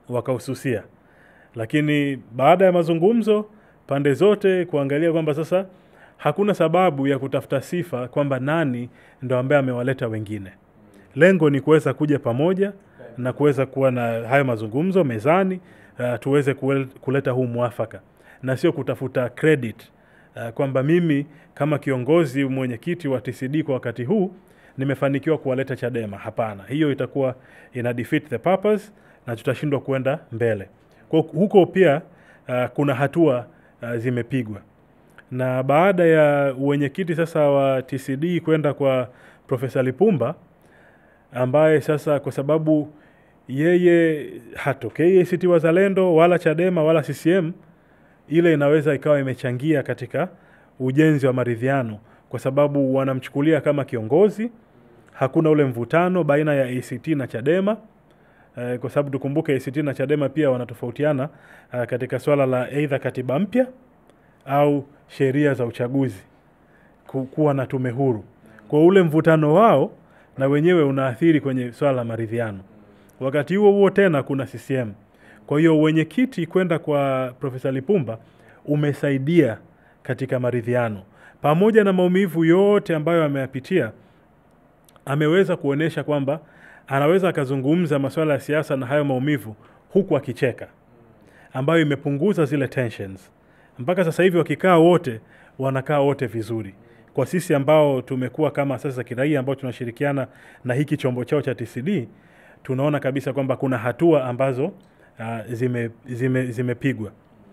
Speaker 2: wakahususia, lakini baada ya mazungumzo pande zote kuangalia kwamba sasa hakuna sababu ya kutafuta sifa kwamba nani ndo ambaye amewaleta wengine. Lengo ni kuweza kuja pamoja na kuweza kuwa na hayo mazungumzo mezani, uh, tuweze kuel- kuleta huu mwafaka na sio kutafuta credit uh, kwamba mimi kama kiongozi mwenyekiti wa TCD kwa wakati huu nimefanikiwa kuwaleta Chadema. Hapana, hiyo itakuwa ina defeat the purpose na tutashindwa kwenda mbele. Kwa huko pia uh, kuna hatua uh, zimepigwa na baada ya uwenyekiti sasa wa TCD kwenda kwa Profesa Lipumba ambaye sasa kwa sababu yeye hatokei ACT Wazalendo wala Chadema wala CCM, ile inaweza ikawa imechangia katika ujenzi wa maridhiano, kwa sababu wanamchukulia kama kiongozi. Hakuna ule mvutano baina ya ACT na Chadema eh, kwa sababu tukumbuke ACT na Chadema pia wanatofautiana eh, katika swala la aidha katiba mpya au sheria za uchaguzi ku- kuwa na tume huru. Kwa ule mvutano wao na wenyewe unaathiri kwenye swala la maridhiano. Wakati huo huo tena kuna CCM. Kwa hiyo wenyekiti kwenda kwa Profesa Lipumba umesaidia katika maridhiano, pamoja na maumivu yote ambayo ameyapitia, ameweza kuonyesha kwamba anaweza akazungumza masuala ya siasa na hayo maumivu huku akicheka, ambayo imepunguza zile tensions. Mpaka sasa hivi wakikaa wote wanakaa wote vizuri. Kwa sisi ambao tumekuwa kama asasi za kiraia ambao tunashirikiana na hiki chombo chao cha TCD, tunaona kabisa kwamba kuna hatua ambazo uh, zime, zime, zimepigwa.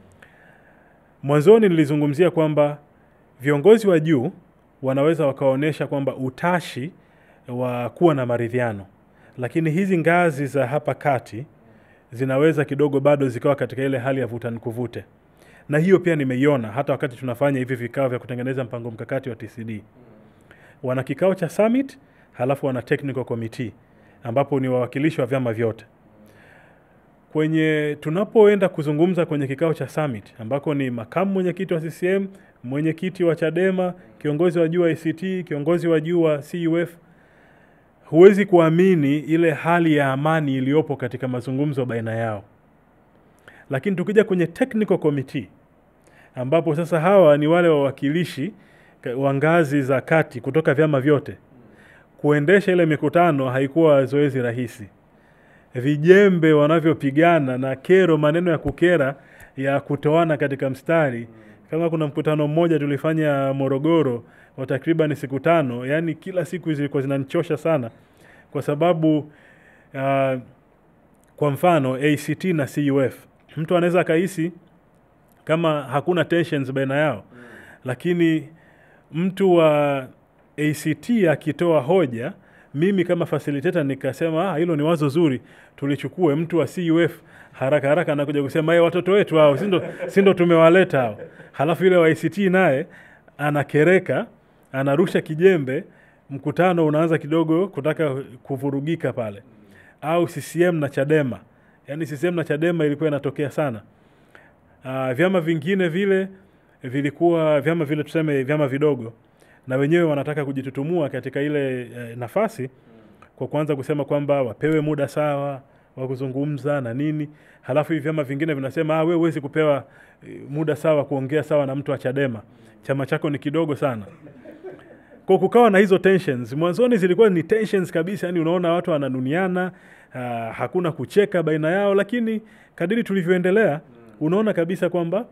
Speaker 2: Mwanzoni nilizungumzia kwamba viongozi wa juu wanaweza wakaonyesha kwamba utashi wa kuwa na maridhiano, lakini hizi ngazi za hapa kati zinaweza kidogo bado zikawa katika ile hali ya vuta nikuvute, na hiyo pia nimeiona hata wakati tunafanya hivi vikao vya kutengeneza mpango mkakati wa TCD. Wana kikao cha summit, halafu wana technical committee ambapo ni wawakilishi wa vyama vyote kwenye tunapoenda kuzungumza kwenye kikao cha summit ambako ni makamu mwenyekiti wa CCM, mwenyekiti wa Chadema, kiongozi wa juu wa ACT, kiongozi wa juu wa CUF, huwezi kuamini ile hali ya amani iliyopo katika mazungumzo baina yao. Lakini tukija kwenye technical committee ambapo sasa hawa ni wale wawakilishi ka- wa ngazi za kati kutoka vyama vyote, kuendesha ile mikutano haikuwa zoezi rahisi vijembe wanavyopigana na kero, maneno ya kukera ya kutoana katika mstari. Kama kuna mkutano mmoja tulifanya Morogoro wa takriban siku tano, yani kila siku zilikuwa zinanichosha sana, kwa sababu uh, kwa mfano ACT na CUF, mtu anaweza akahisi kama hakuna tensions baina yao, lakini mtu wa ACT akitoa hoja mimi kama facilitator nikasema ah, hilo ni wazo zuri, tulichukue. Mtu wa CUF haraka haraka anakuja kusema "Eh, watoto wetu hao, si ndo si ndo tumewaleta hao. Halafu yule wa ACT naye anakereka, anarusha kijembe, mkutano unaanza kidogo kutaka kuvurugika pale. Au CCM na Chadema, yaani CCM na Chadema ilikuwa inatokea sana. Uh, vyama vingine vile vilikuwa vyama vile tuseme vyama vidogo na wenyewe wanataka kujitutumua katika ile eh, nafasi kwa kuanza kusema kwamba wapewe muda sawa wa kuzungumza na nini, halafu hivi vyama vingine vinasema ah, wewe huwezi kupewa eh, muda sawa kuongea sawa na mtu wa Chadema, chama chako ni kidogo sana. Kwa kukawa na hizo tensions. Mwanzoni zilikuwa ni tensions kabisa, yani unaona watu wananuniana, uh, hakuna kucheka baina yao, lakini kadiri tulivyoendelea unaona kabisa kwamba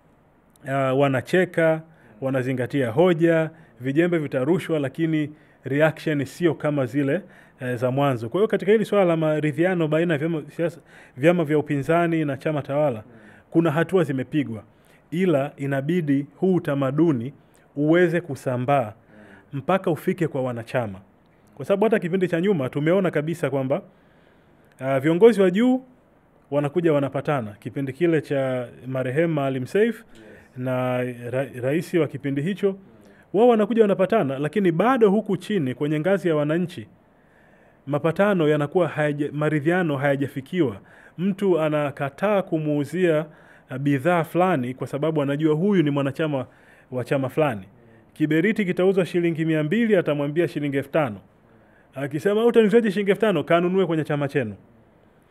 Speaker 2: uh, wanacheka, wanazingatia hoja, vijembe vitarushwa, lakini reaction sio kama zile uh, za mwanzo. Kwa hiyo katika hili swala la maridhiano baina ya vyama, siasa- vyama vya upinzani na chama tawala kuna hatua zimepigwa, ila inabidi huu utamaduni uweze kusambaa mpaka ufike kwa wanachama, kwa sababu hata kipindi cha nyuma tumeona kabisa kwamba uh, viongozi wa juu wanakuja wanapatana. Kipindi kile cha marehemu Maalim Seif na ra rais wa kipindi hicho, wao wanakuja wanapatana, lakini bado huku chini kwenye ngazi ya wananchi mapatano yanakuwa hayaja, maridhiano hayajafikiwa. Mtu anakataa kumuuzia uh, bidhaa fulani kwa sababu anajua huyu ni mwanachama wa chama fulani. Kiberiti kitauzwa shilingi mia mbili, atamwambia shilingi elfu tano. Akisema utaniuzaje shilingi elfu tano, kanunue kwenye chama chenu.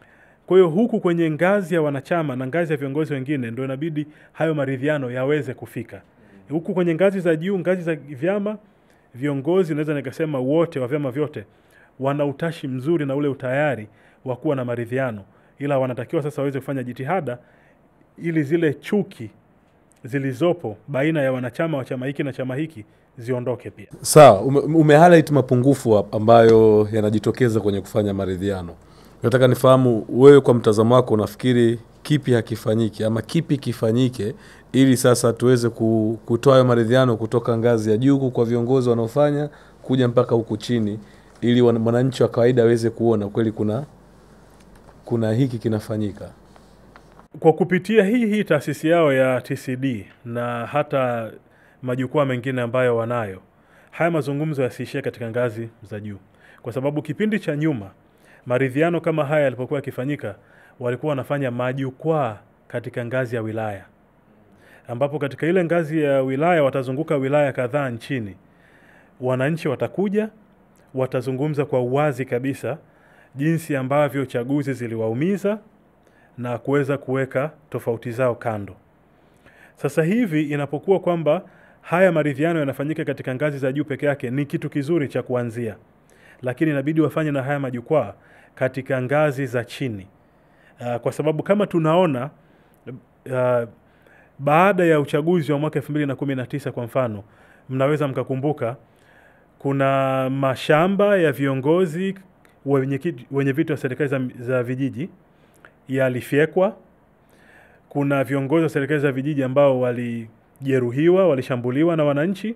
Speaker 2: Kwa hiyo huku kwenye ngazi ya wanachama na ngazi ya viongozi wengine ndio inabidi hayo maridhiano yaweze kufika. Huku kwenye ngazi za juu, ngazi za vyama, viongozi naweza nikasema wote wa vyama vyote wana utashi mzuri na ule utayari wa kuwa na maridhiano, ila wanatakiwa sasa waweze kufanya jitihada ili zile chuki zilizopo baina ya wanachama wa chama hiki na chama hiki ziondoke pia.
Speaker 1: Sawa, ume, ume highlight mapungufu hap- ambayo yanajitokeza kwenye kufanya maridhiano. Nataka nifahamu wewe, kwa mtazamo wako, unafikiri kipi hakifanyiki ama kipi kifanyike ili sasa tuweze ku- kutoa hayo maridhiano kutoka ngazi ya juu kwa viongozi wanaofanya kuja mpaka huku chini, ili wana- mwananchi wa kawaida aweze kuona kweli kuna kuna hiki kinafanyika.
Speaker 2: Kwa kupitia hii hii taasisi yao ya TCD na hata majukwaa mengine ambayo wanayo, haya mazungumzo yasiishie katika ngazi za juu, kwa sababu kipindi cha nyuma maridhiano kama haya yalipokuwa yakifanyika, walikuwa wanafanya majukwaa katika ngazi ya wilaya, ambapo katika ile ngazi ya wilaya watazunguka wilaya kadhaa nchini, wananchi watakuja, watazungumza kwa uwazi kabisa jinsi ambavyo chaguzi ziliwaumiza na kuweza kuweka tofauti zao kando. Sasa hivi inapokuwa kwamba haya maridhiano yanafanyika katika ngazi za juu peke yake, ni kitu kizuri cha kuanzia, lakini inabidi wafanye na haya majukwaa katika ngazi za chini. Uh, kwa sababu kama tunaona uh, baada ya uchaguzi wa mwaka 2019 kwa mfano, mnaweza mkakumbuka kuna mashamba ya viongozi wenye, kiti- wenye viti wa serikali za, za vijiji yalifyekwa. Kuna viongozi wa serikali za vijiji ambao walijeruhiwa, walishambuliwa na wananchi.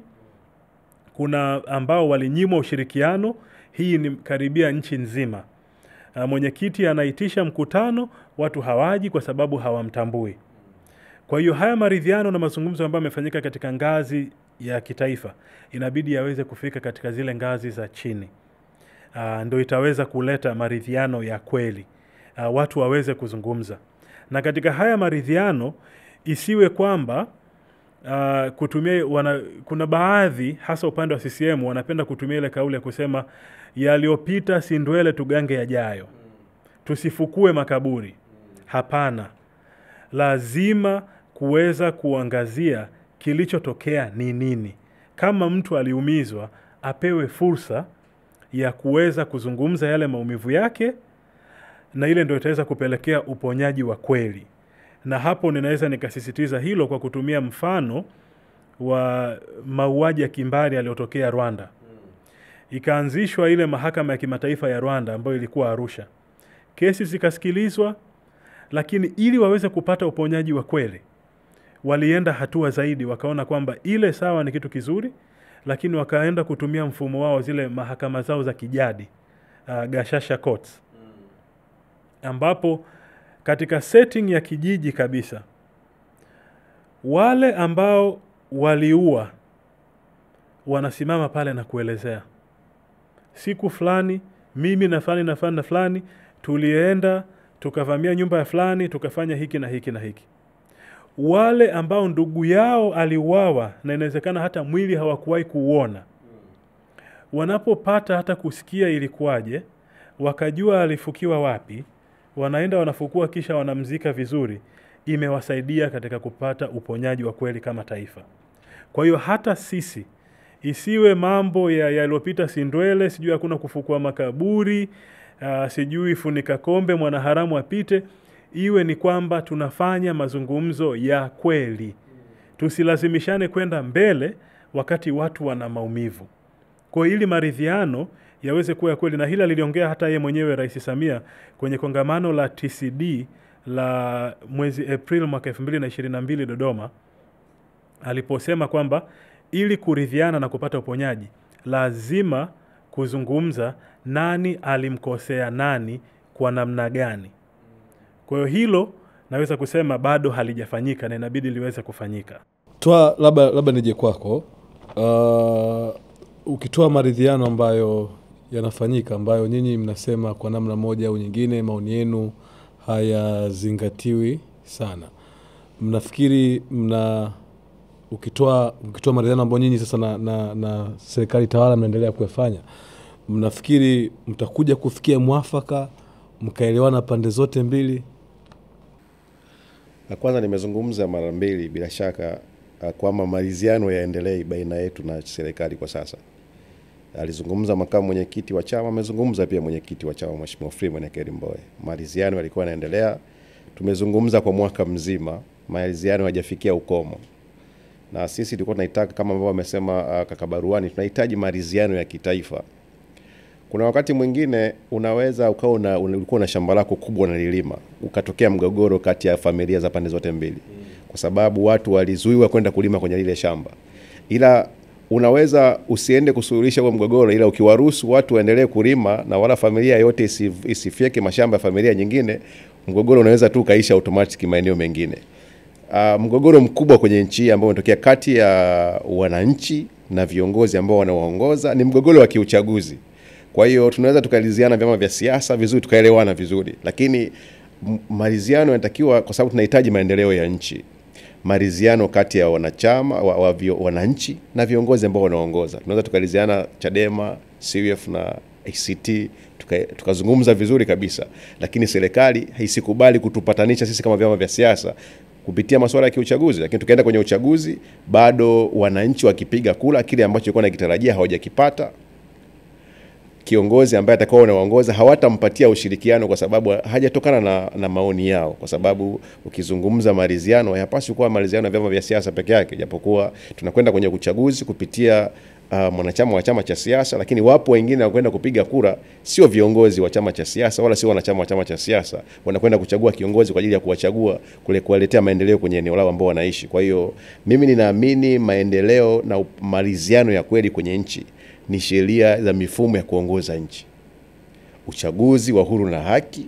Speaker 2: Kuna ambao walinyimwa ushirikiano. Hii ni karibia nchi nzima. Ah, Mwenyekiti anaitisha mkutano, watu hawaji kwa sababu hawamtambui. Kwa hiyo haya maridhiano na mazungumzo ambayo yamefanyika katika ngazi ya kitaifa inabidi yaweze kufika katika zile ngazi za chini. Uh, ndo itaweza kuleta maridhiano ya kweli. Uh, watu waweze kuzungumza. Na katika haya maridhiano isiwe kwamba uh, kutumia wana, kuna baadhi hasa upande wa CCM wanapenda kutumia ile kauli ya kusema yaliyopita si ndwele tugange yajayo. Tusifukue makaburi. Hapana lazima kuweza kuangazia kilichotokea ni nini. Kama mtu aliumizwa, apewe fursa ya kuweza kuzungumza yale maumivu yake, na ile ndio itaweza kupelekea uponyaji wa kweli. Na hapo ninaweza nikasisitiza hilo kwa kutumia mfano wa mauaji ya kimbari yaliyotokea Rwanda. Ikaanzishwa ile mahakama ya kimataifa ya Rwanda ambayo ilikuwa Arusha, kesi zikasikilizwa, lakini ili waweze kupata uponyaji wa kweli walienda hatua zaidi, wakaona kwamba ile sawa ni kitu kizuri, lakini wakaenda kutumia mfumo wao, zile mahakama zao za kijadi uh, gashasha courts, ambapo katika setting ya kijiji kabisa wale ambao waliua wanasimama pale na kuelezea siku fulani mimi na fulani na fulani na fulani tulienda tukavamia nyumba ya fulani tukafanya hiki na hiki na hiki wale ambao ndugu yao aliuawa na inawezekana hata mwili hawakuwahi kuuona wanapopata hata kusikia ilikuwaje wakajua alifukiwa wapi wanaenda wanafukua kisha wanamzika vizuri imewasaidia katika kupata uponyaji wa kweli kama taifa kwa hiyo hata sisi isiwe mambo ya yaliyopita sindwele sijui hakuna kufukua makaburi uh, sijui funika kombe mwanaharamu apite iwe ni kwamba tunafanya mazungumzo ya kweli tusilazimishane kwenda mbele wakati watu wana maumivu kwa hiyo ili maridhiano yaweze kuwa ya kweli na hili aliliongea hata yeye mwenyewe rais samia kwenye kongamano la tcd la mwezi april mwaka 2022 dodoma aliposema kwamba ili kuridhiana na kupata uponyaji lazima kuzungumza nani alimkosea nani kwa namna gani kwa hiyo hilo naweza kusema bado halijafanyika na inabidi liweze kufanyika
Speaker 1: Toa labda labda nije kwako. Uh, ukitoa maridhiano ambayo yanafanyika ambayo nyinyi mnasema kwa namna moja au nyingine maoni yenu hayazingatiwi sana, mnafikiri mna ukitoa ukitoa maridhiano ambayo nyinyi sasa na, na, na serikali tawala mnaendelea kuyafanya, mnafikiri mtakuja kufikia mwafaka mkaelewana pande zote mbili?
Speaker 4: La kwanza nimezungumza mara mbili bila shaka uh, kwamba maridhiano yaendelee baina yetu na serikali kwa sasa. Alizungumza makamu mwenyekiti wa chama, amezungumza pia mwenyekiti wa chama Mheshimiwa Freeman Aikaeli Mbowe. Maridhiano yalikuwa yanaendelea, tumezungumza kwa mwaka mzima, maridhiano hayajafikia ukomo, na sisi tulikuwa tunaitaka kama ambavyo amesema uh, kaka Baruani, tunahitaji maridhiano ya kitaifa. Kuna wakati mwingine unaweza ukawa una, ulikuwa na shamba lako kubwa unalilima, ukatokea mgogoro kati ya familia za pande zote mbili, kwa sababu watu walizuiwa kwenda kulima kwenye lile shamba, ila unaweza usiende kusuluhisha huo mgogoro, ila ukiwaruhusu watu waendelee kulima na wala familia yote isi, isifyeke mashamba ya familia nyingine, mgogoro unaweza tu ukaisha automatic maeneo mengine. Uh, mgogoro mkubwa kwenye nchi hii ambao unatokea kati ya wananchi na viongozi ambao wanawaongoza ni mgogoro wa kiuchaguzi. Kwa hiyo tunaweza tukaliziana vyama vya siasa vizuri, tukaelewana vizuri, lakini m- maridhiano yanatakiwa, kwa sababu tunahitaji maendeleo ya nchi. Maridhiano kati ya wanachama wa, wa, vio, wananchi na viongozi ambao wanaongoza, tunaweza tukaliziana Chadema, CUF na ACT tuka- tukazungumza vizuri kabisa, lakini serikali haisikubali kutupatanisha sisi kama vyama vya siasa kupitia masuala ya kiuchaguzi, lakini tukaenda kwenye uchaguzi, bado wananchi wakipiga kula kile ambacho ilikuwa nakitarajia hawajakipata kiongozi ambaye atakuwa unaongoza hawatampatia ushirikiano kwa sababu hajatokana na, na maoni yao, kwa sababu ukizungumza maridhiano hayapaswi kuwa maridhiano ya vyama vya siasa peke yake, japokuwa tunakwenda kwenye uchaguzi kupitia uh, mwanachama wa chama cha siasa, lakini wapo wengine wanakwenda kupiga kura, sio viongozi wa chama cha siasa wala sio wanachama wa chama cha siasa, wanakwenda kuchagua kiongozi kwa ajili ya kuwachagua kule kuwaletea maendeleo kwenye eneo lao ambao wanaishi. Kwa hiyo mimi ninaamini maendeleo na up- maridhiano ya kweli kwenye nchi ni sheria za mifumo ya kuongoza nchi, uchaguzi wa huru na haki,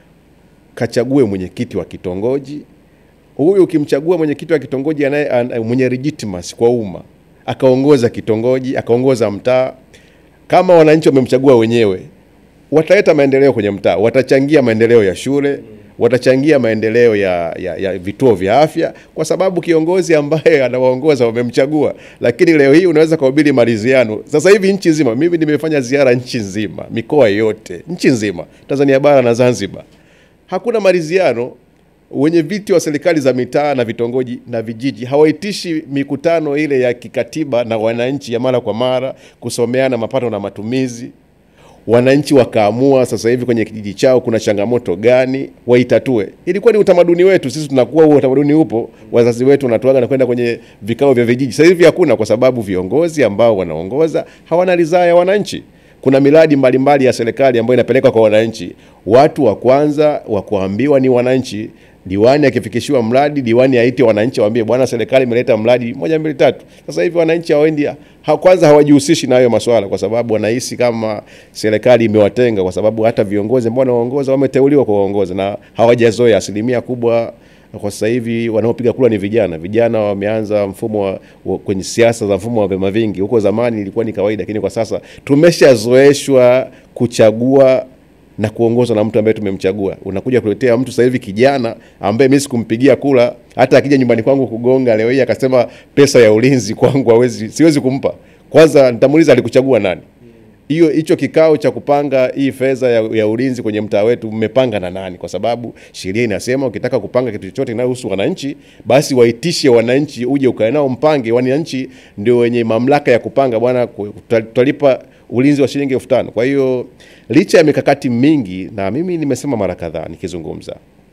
Speaker 4: kachague mwenyekiti wa kitongoji. Huyu ukimchagua mwenyekiti wa kitongoji anaye an- mwenye legitimacy kwa umma, akaongoza kitongoji, akaongoza mtaa, kama wananchi wamemchagua wenyewe, wataleta maendeleo kwenye mtaa, watachangia maendeleo ya shule, watachangia maendeleo ya, ya, ya vituo vya afya, kwa sababu kiongozi ambaye anawaongoza wamemchagua. Lakini leo hii unaweza kuhubiri maridhiano. Sasa hivi nchi nzima, mimi nimefanya ziara nchi nzima, mikoa yote, nchi nzima, Tanzania bara na Zanzibar, hakuna maridhiano. Wenye viti wa serikali za mitaa na vitongoji na vijiji hawaitishi mikutano ile ya kikatiba na wananchi ya mara kwa mara kusomeana mapato na matumizi wananchi wakaamua sasa hivi kwenye kijiji chao kuna changamoto gani waitatue. Ilikuwa ni utamaduni wetu sisi, tunakuwa huo utamaduni upo, wazazi wetu wanatuaga na kwenda kwenye vikao vya vijiji. Sasa hivi hakuna, kwa sababu viongozi ambao wanaongoza hawana ridhaa ya wananchi. Kuna miradi mbalimbali ya serikali ambayo inapelekwa kwa wananchi. Watu wa kwanza wa kuambiwa ni wananchi. Diwani akifikishiwa mradi, diwani aite wananchi waambie, bwana, serikali imeleta mradi moja mbili tatu. Sasa hivi wananchi hawaendi ha, kwanza hawajihusishi na hayo masuala, kwa sababu wanahisi kama serikali imewatenga, kwa sababu hata viongozi ambao wanaongoza wameteuliwa kuwaongoza na hawajazoea. Asilimia kubwa kwa sasa hivi wanaopiga kura ni vijana. Vijana wameanza mfumo wa, wa, kwenye siasa za mfumo wa vyama vingi. Huko zamani ilikuwa ni kawaida, lakini kwa sasa tumeshazoeshwa kuchagua na kuongozwa na mtu ambaye tumemchagua. Unakuja kuletea mtu sasa hivi kijana ambaye mimi sikumpigia kula, hata akija nyumbani kwangu kugonga leo hii akasema pesa ya ulinzi kwangu hawezi, siwezi kumpa. Kwanza nitamuuliza alikuchagua nani? hiyo hicho kikao cha kupanga hii fedha ya, ya ulinzi kwenye mtaa wetu mmepanga na nani? Kwa sababu sheria inasema ukitaka kupanga kitu chochote kinachohusu wananchi, basi waitishe wananchi, uje ukae nao mpange. Wananchi ndio wenye mamlaka ya kupanga, bwana, ku- tuta- tutalipa ulinzi wa shilingi elfu tano. Kwa hiyo licha ya mikakati mingi, na mimi nimesema mara kadhaa nikizungumza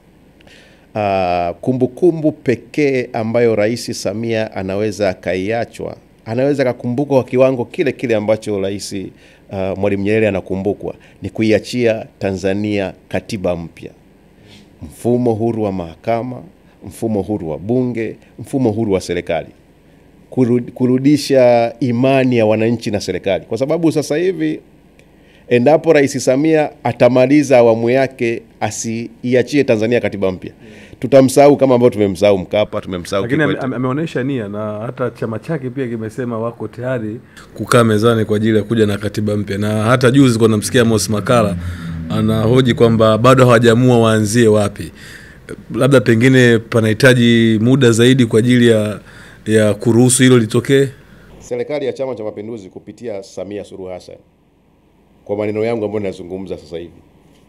Speaker 4: Ah, kumbukumbu pekee ambayo Rais Samia anaweza akaiachwa, anaweza akakumbukwa kwa kiwango kile kile ambacho Rais uh, Mwalimu Nyerere anakumbukwa ni kuiachia Tanzania katiba mpya, mfumo huru wa mahakama, mfumo huru wa bunge, mfumo huru wa serikali, Kurud- kurudisha imani ya wananchi na serikali, kwa sababu sasa hivi endapo Rais Samia atamaliza awamu yake asiiachie Tanzania katiba mpya, tutamsahau kama ambavyo tumemsahau Mkapa, tumemsahau
Speaker 1: lakini ame-
Speaker 4: Kikwete.
Speaker 1: ame- ameonyesha nia na hata chama chake pia kimesema wako tayari kukaa mezani kwa ajili ya kuja na katiba mpya, na hata juzi kwa namsikia Mos Makala anahoji kwamba bado hawajaamua waanzie wapi. Labda pengine panahitaji muda zaidi kwa ajili ya ya kuruhusu hilo litokee.
Speaker 4: Serikali ya Chama cha Mapinduzi kupitia Samia Suluhu Hassan, kwa maneno yangu ambayo ninazungumza sasa hivi,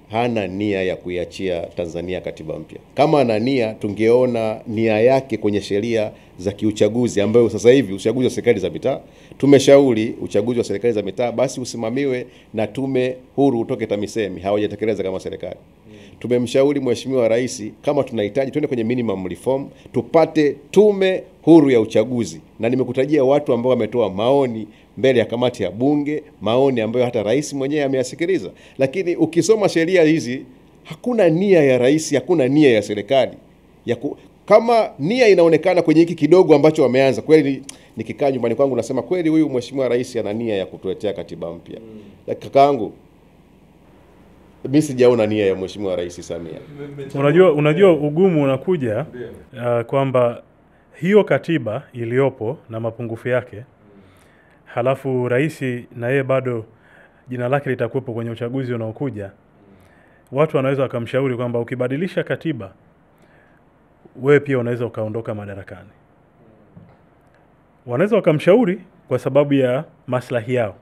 Speaker 4: hana nia ya kuiachia Tanzania katiba mpya. Kama ana nia, tungeona nia yake kwenye sheria za kiuchaguzi, ambayo sasa hivi uchaguzi wa serikali za mitaa, tumeshauri uchaguzi wa serikali za mitaa basi usimamiwe na tume huru utoke TAMISEMI, hawajatekeleza kama serikali. Tumemshauri Mheshimiwa Rais kama tunahitaji twende kwenye minimum reform, tupate tume huru ya uchaguzi, na nimekutajia watu ambao wametoa maoni mbele ya kamati ya Bunge, maoni ambayo hata rais mwenyewe ameyasikiliza. Lakini ukisoma sheria hizi, hakuna nia ya rais, hakuna nia ya serikali ya ku, kama nia inaonekana kwenye hiki kidogo ambacho wameanza kweli. Nikikaa nyumbani kwangu nasema kweli, huyu mheshimiwa rais ana nia ya kutuletea katiba mpya. Lakini kakaangu, mimi sijaona nia ya mheshimiwa rais Samia.
Speaker 2: Unajua, unajua ugumu unakuja uh, kwamba hiyo katiba iliyopo na mapungufu yake, halafu rais na yeye bado jina lake litakuwepo kwenye uchaguzi unaokuja. Watu wanaweza wakamshauri kwamba ukibadilisha katiba, wewe pia unaweza ukaondoka madarakani. Wanaweza wakamshauri kwa sababu ya maslahi yao,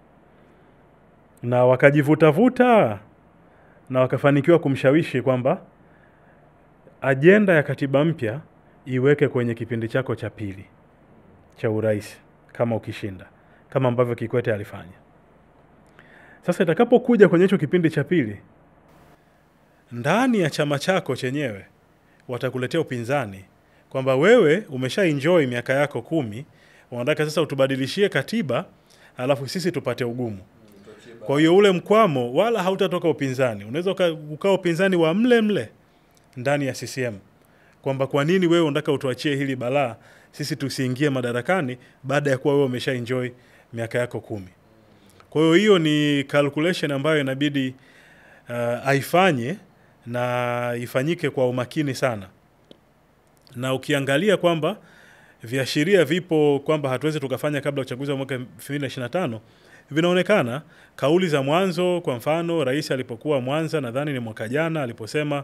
Speaker 2: na wakajivutavuta na wakafanikiwa kumshawishi kwamba ajenda ya katiba mpya iweke kwenye kipindi chako cha pili cha urais kama ukishinda, kama ambavyo Kikwete alifanya. Sasa itakapokuja kwenye hicho kipindi cha pili, ndani ya chama chako chenyewe watakuletea upinzani kwamba wewe umesha enjoy miaka yako kumi, wanataka sasa utubadilishie katiba, alafu sisi tupate ugumu. Kwa hiyo ule mkwamo wala hautatoka upinzani, unaweza uka- ukawa upinzani wa mle mle ndani ya CCM kwamba kwa nini wewe unataka utuachie hili balaa sisi tusiingie madarakani baada ya kuwa wewe umesha enjoy miaka yako kumi. Kwa hiyo hiyo ni calculation ambayo inabidi uh, aifanye na ifanyike kwa umakini sana, na ukiangalia kwamba viashiria vipo kwamba hatuwezi tukafanya kabla ya uchaguzi wa mwaka 2025 vinaonekana. Kauli za mwanzo, kwa mfano, rais alipokuwa Mwanza, nadhani ni mwaka jana, aliposema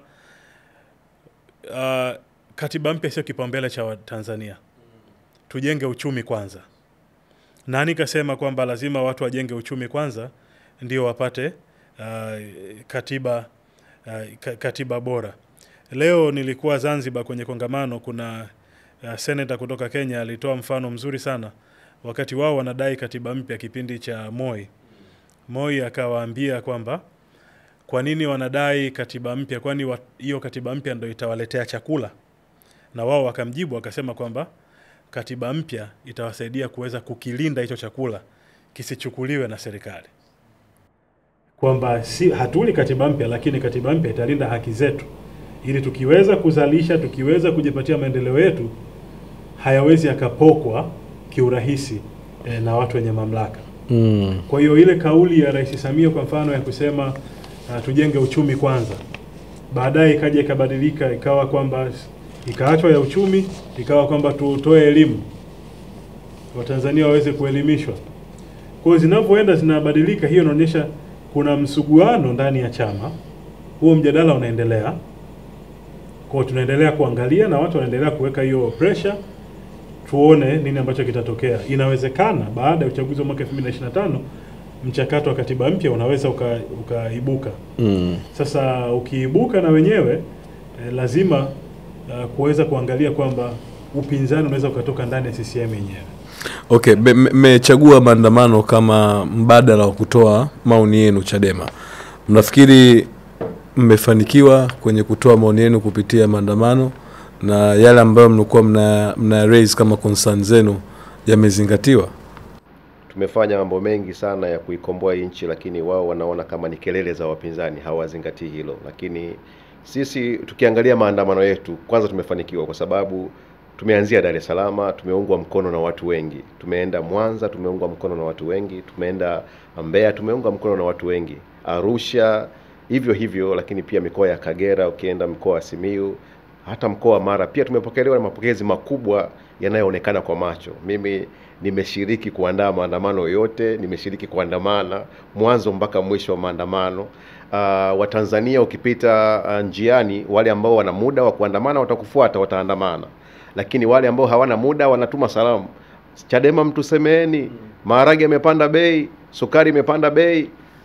Speaker 2: uh, katiba mpya sio kipaumbele cha Watanzania, tujenge uchumi kwanza. Nani kasema kwamba lazima watu wajenge uchumi kwanza ndio wapate uh, katiba uh, ka- katiba bora. Leo nilikuwa Zanzibar kwenye kongamano, kuna uh, seneta kutoka Kenya alitoa mfano mzuri sana wakati wao wanadai katiba mpya kipindi cha Moi. Moi akawaambia kwamba kwa nini wanadai katiba mpya, kwani wa- hiyo katiba mpya ndo itawaletea chakula? Na wao wakamjibu wakasema kwamba katiba mpya itawasaidia kuweza kukilinda hicho chakula kisichukuliwe na serikali, kwamba si hatuli katiba mpya, lakini katiba mpya italinda haki zetu, ili tukiweza kuzalisha, tukiweza kujipatia maendeleo yetu, hayawezi yakapokwa kiurahisi eh, na watu wenye mamlaka.
Speaker 1: Mm.
Speaker 2: Kwa hiyo ile kauli ya Rais Samia kwa mfano ya kusema uh, tujenge uchumi kwanza, baadaye ikaja ikabadilika ikawa kwamba ikaachwa ya uchumi, ikawa kwamba tutoe elimu, Watanzania waweze kuelimishwa. Kwa hiyo zinavyoenda zinabadilika, hiyo inaonyesha kuna msuguano ndani ya chama, huo mjadala unaendelea. Kwa hiyo tunaendelea kuangalia na watu wanaendelea kuweka hiyo pressure tuone nini ambacho kitatokea. Inawezekana baada ya uchaguzi wa mwaka 2025 mchakato wa katiba mpya unaweza uka- ukaibuka.
Speaker 1: Mm.
Speaker 2: Sasa ukiibuka na wenyewe eh, lazima uh, kuweza kuangalia kwamba upinzani unaweza ukatoka ndani ya CCM yenyewe.
Speaker 1: Okay, be- me- mmechagua maandamano kama mbadala wa kutoa maoni yenu Chadema. Mnafikiri mmefanikiwa kwenye kutoa maoni yenu kupitia maandamano na yale ambayo mlikuwa mna, mna raise kama concern zenu yamezingatiwa?
Speaker 4: Tumefanya mambo mengi sana ya kuikomboa hii nchi, lakini wao wanaona kama ni kelele za wapinzani, hawazingatii hilo. Lakini sisi tukiangalia maandamano yetu, kwanza tumefanikiwa kwa sababu tumeanzia Dar es Salaam, tumeungwa mkono na watu wengi. Tumeenda Mwanza, tumeungwa mkono na watu wengi. Tumeenda Mbeya, tumeungwa mkono na watu wengi. Arusha hivyo hivyo, lakini pia mikoa ya Kagera, ukienda mkoa wa Simiyu, hata mkoa wa Mara pia tumepokelewa na mapokezi makubwa yanayoonekana kwa macho. Mimi nimeshiriki kuandaa maandamano yote, nimeshiriki kuandamana mwanzo mpaka mwisho wa maandamano. Uh, Watanzania ukipita uh, njiani, wale ambao wana muda wa kuandamana watakufuata, wataandamana, lakini wale ambao hawana muda wanatuma salamu, Chadema mtusemeeni, maharage yamepanda bei, sukari imepanda bei.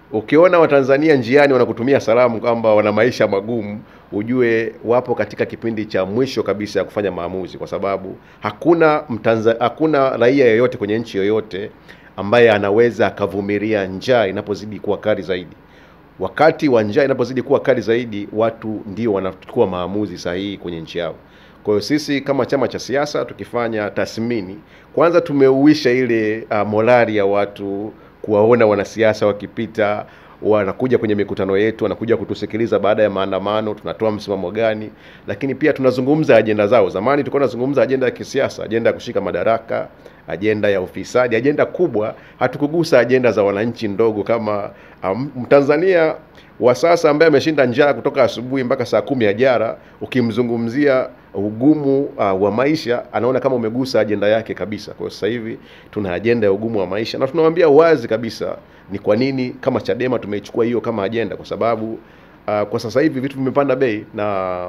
Speaker 4: Ukiona Watanzania njiani wanakutumia salamu kwamba wana maisha magumu, ujue wapo katika kipindi cha mwisho kabisa ya kufanya maamuzi, kwa sababu hakuna mtanza, hakuna raia yoyote kwenye nchi yoyote ambaye anaweza akavumilia njaa inapozidi kuwa kali zaidi. Wakati wa njaa inapozidi kuwa kali zaidi, watu ndio wanachukua maamuzi sahihi kwenye nchi yao. Kwa hiyo sisi kama chama cha siasa tukifanya tathmini, kwanza tumeuisha ile uh, morali ya watu kuwaona wanasiasa wakipita wanakuja kwenye mikutano yetu, wanakuja kutusikiliza baada ya maandamano, tunatoa msimamo gani, lakini pia tunazungumza ajenda zao. Zamani tulikuwa tunazungumza ajenda ya kisiasa, ajenda ya kushika madaraka, ajenda ya ufisadi, ajenda kubwa. Hatukugusa ajenda za wananchi ndogo kama um, Mtanzania wa sasa ambaye ameshinda njaa kutoka asubuhi mpaka saa kumi ya jara, ukimzungumzia ugumu uh, wa maisha anaona kama umegusa ajenda yake kabisa. Kwa hiyo sasa hivi tuna ajenda ya ugumu wa maisha na tunawambia wazi kabisa ni kwa nini kama Chadema tumeichukua hiyo kama ajenda, kwa sababu uh, kwa sasa hivi vitu vimepanda bei na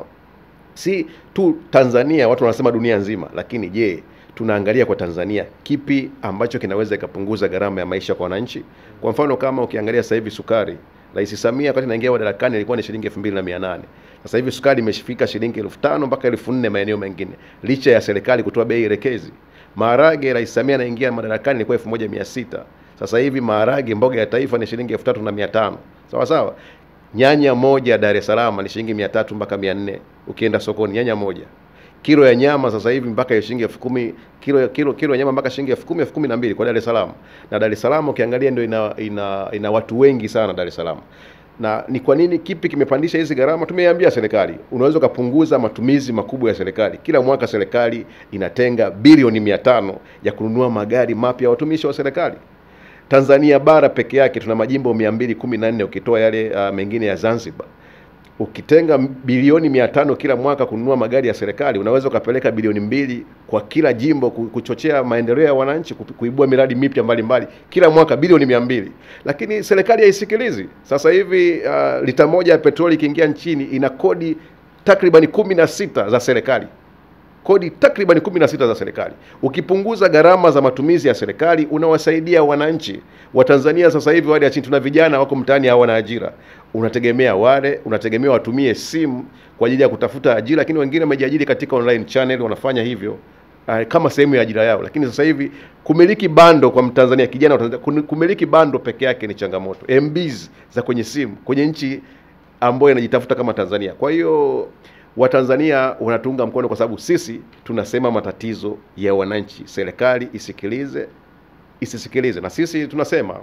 Speaker 4: si tu Tanzania, watu wanasema dunia nzima, lakini je, tunaangalia kwa Tanzania kipi ambacho kinaweza ikapunguza gharama ya maisha kwa wananchi? Kwa mfano kama ukiangalia sasa hivi sukari, Rais Samia wakati anaingia madarakani ilikuwa ni shilingi elfu mbili na mia nane. Sasa hivi sukari imeshafika shilingi elfu tano mpaka elfu nne maeneo mengine, licha ya serikali kutoa bei elekezi. Maharage, Rais Samia anaingia madarakani ilikuwa elfu moja mia sita. Sasa hivi maharage, mboga ya taifa ni shilingi elfu tatu na mia tano. Sawa sawa. Nyanya moja Dar es Salaam ni shilingi mia tatu mpaka mia nne ukienda sokoni, nyanya moja kilo ya nyama sasa hivi mpaka shilingi elfu kumi kilo, kilo, kilo ya nyama mpaka shilingi elfu kumi elfu kumi na mbili kwa Dar es Salaam. Na Dar es Salaam ukiangalia ndio ina, ina, ina watu wengi sana Dar es Salaam. Na ni kwa nini, kipi kimepandisha hizi gharama? Tumeiambia serikali, unaweza ukapunguza matumizi makubwa ya serikali. Kila mwaka serikali inatenga bilioni mia tano ya kununua magari mapya ya watumishi wa serikali. Tanzania bara peke yake tuna majimbo 214 ukitoa yale uh, mengine ya Zanzibar ukitenga bilioni mia tano kila mwaka kununua magari ya serikali, unaweza ukapeleka bilioni mbili kwa kila jimbo kuchochea maendeleo ya wananchi, kuibua miradi mipya mbalimbali kila mwaka, bilioni mia mbili. Lakini serikali haisikilizi. Sasa hivi uh, lita moja ya petroli ikiingia nchini ina kodi takribani kumi na sita za serikali kodi takriban 16 za serikali. Ukipunguza gharama za matumizi ya serikali, unawasaidia wananchi wa Tanzania. Sasa hivi wale ya chini, tuna vijana wako mtaani hawana ajira, unategemea wale, unategemea watumie simu kwa ajili ya kutafuta ajira, lakini wengine wamejiajiri katika online channel, wanafanya hivyo uh, kama sehemu ya ajira yao. Lakini sasa hivi kumiliki bando kwa Mtanzania, kijana wa Tanzania, kumiliki bando peke yake ni changamoto, MBs za kwenye simu kwenye nchi ambayo inajitafuta kama Tanzania. Kwa hiyo Watanzania wanatuunga mkono kwa sababu sisi tunasema matatizo ya wananchi, serikali isikilize, isisikilize. Na sisi tunasema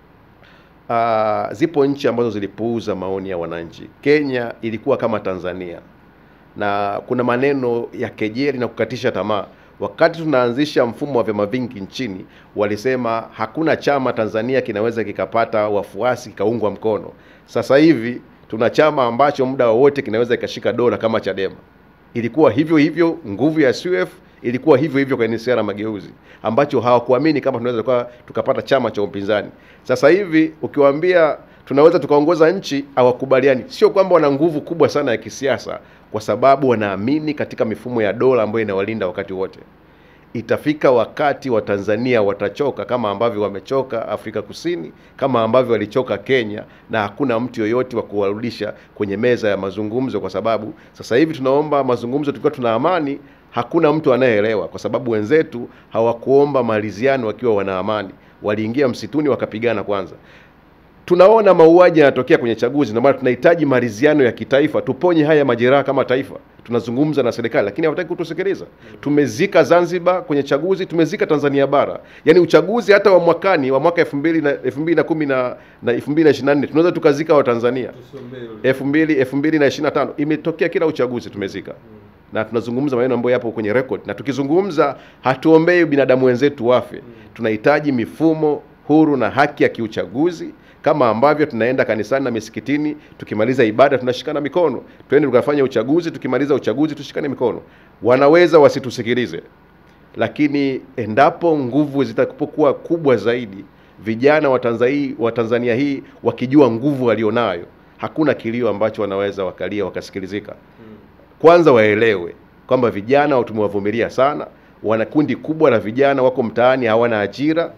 Speaker 4: uh, zipo nchi ambazo zilipuuza maoni ya wananchi. Kenya ilikuwa kama Tanzania, na kuna maneno ya kejeli na kukatisha tamaa. Wakati tunaanzisha mfumo wa vyama vingi nchini, walisema hakuna chama Tanzania kinaweza kikapata wafuasi kikaungwa mkono. Sasa hivi tuna chama ambacho muda wowote kinaweza ikashika dola kama Chadema. Ilikuwa hivyo hivyo, nguvu ya CUF ilikuwa hivyo hivyo kwa NCCR Mageuzi, ambacho hawakuamini kama tunaweza kwa tukapata chama cha upinzani. Sasa hivi ukiwaambia tunaweza tukaongoza nchi, hawakubaliani. Sio kwamba wana nguvu kubwa sana ya kisiasa, kwa sababu wanaamini katika mifumo ya dola ambayo inawalinda wakati wote. Itafika wakati wa Tanzania watachoka kama ambavyo wamechoka Afrika Kusini, kama ambavyo walichoka Kenya, na hakuna mtu yoyote wa kuwarudisha kwenye meza ya mazungumzo, kwa sababu sasa hivi tunaomba mazungumzo tukiwa tuna amani, hakuna mtu anayeelewa, kwa sababu wenzetu hawakuomba maliziano wakiwa wana amani, waliingia msituni wakapigana kwanza. Tunaona mauaji yanatokea kwenye chaguzi, ndio maana tunahitaji maridhiano ya kitaifa, tuponye haya majeraha kama taifa. Tunazungumza na serikali lakini hawataki kutusikiliza. Tumezika Zanzibar kwenye chaguzi, tumezika Tanzania bara. Yaani uchaguzi hata wa mwakani wa mwaka 2000 na 2010 na na 2024 tunaweza tukazika wa Tanzania. 2000 2025 imetokea kila uchaguzi tumezika. Na tunazungumza maneno ambayo yapo kwenye record, na tukizungumza hatuombei binadamu wenzetu wafe. Tunahitaji mifumo huru na haki ya kiuchaguzi kama ambavyo tunaenda kanisani na misikitini, tukimaliza ibada tunashikana mikono, twende tukafanya uchaguzi, tukimaliza uchaguzi tushikane mikono. Wanaweza wasitusikilize, lakini endapo nguvu zitakapokuwa kubwa zaidi, vijana wa Tanzania, wa Tanzania hii wakijua nguvu walionayo, hakuna kilio ambacho wanaweza wakalia wakasikilizika. Kwanza waelewe kwamba vijana tumewavumilia sana, wana kundi kubwa la vijana wako mtaani hawana ajira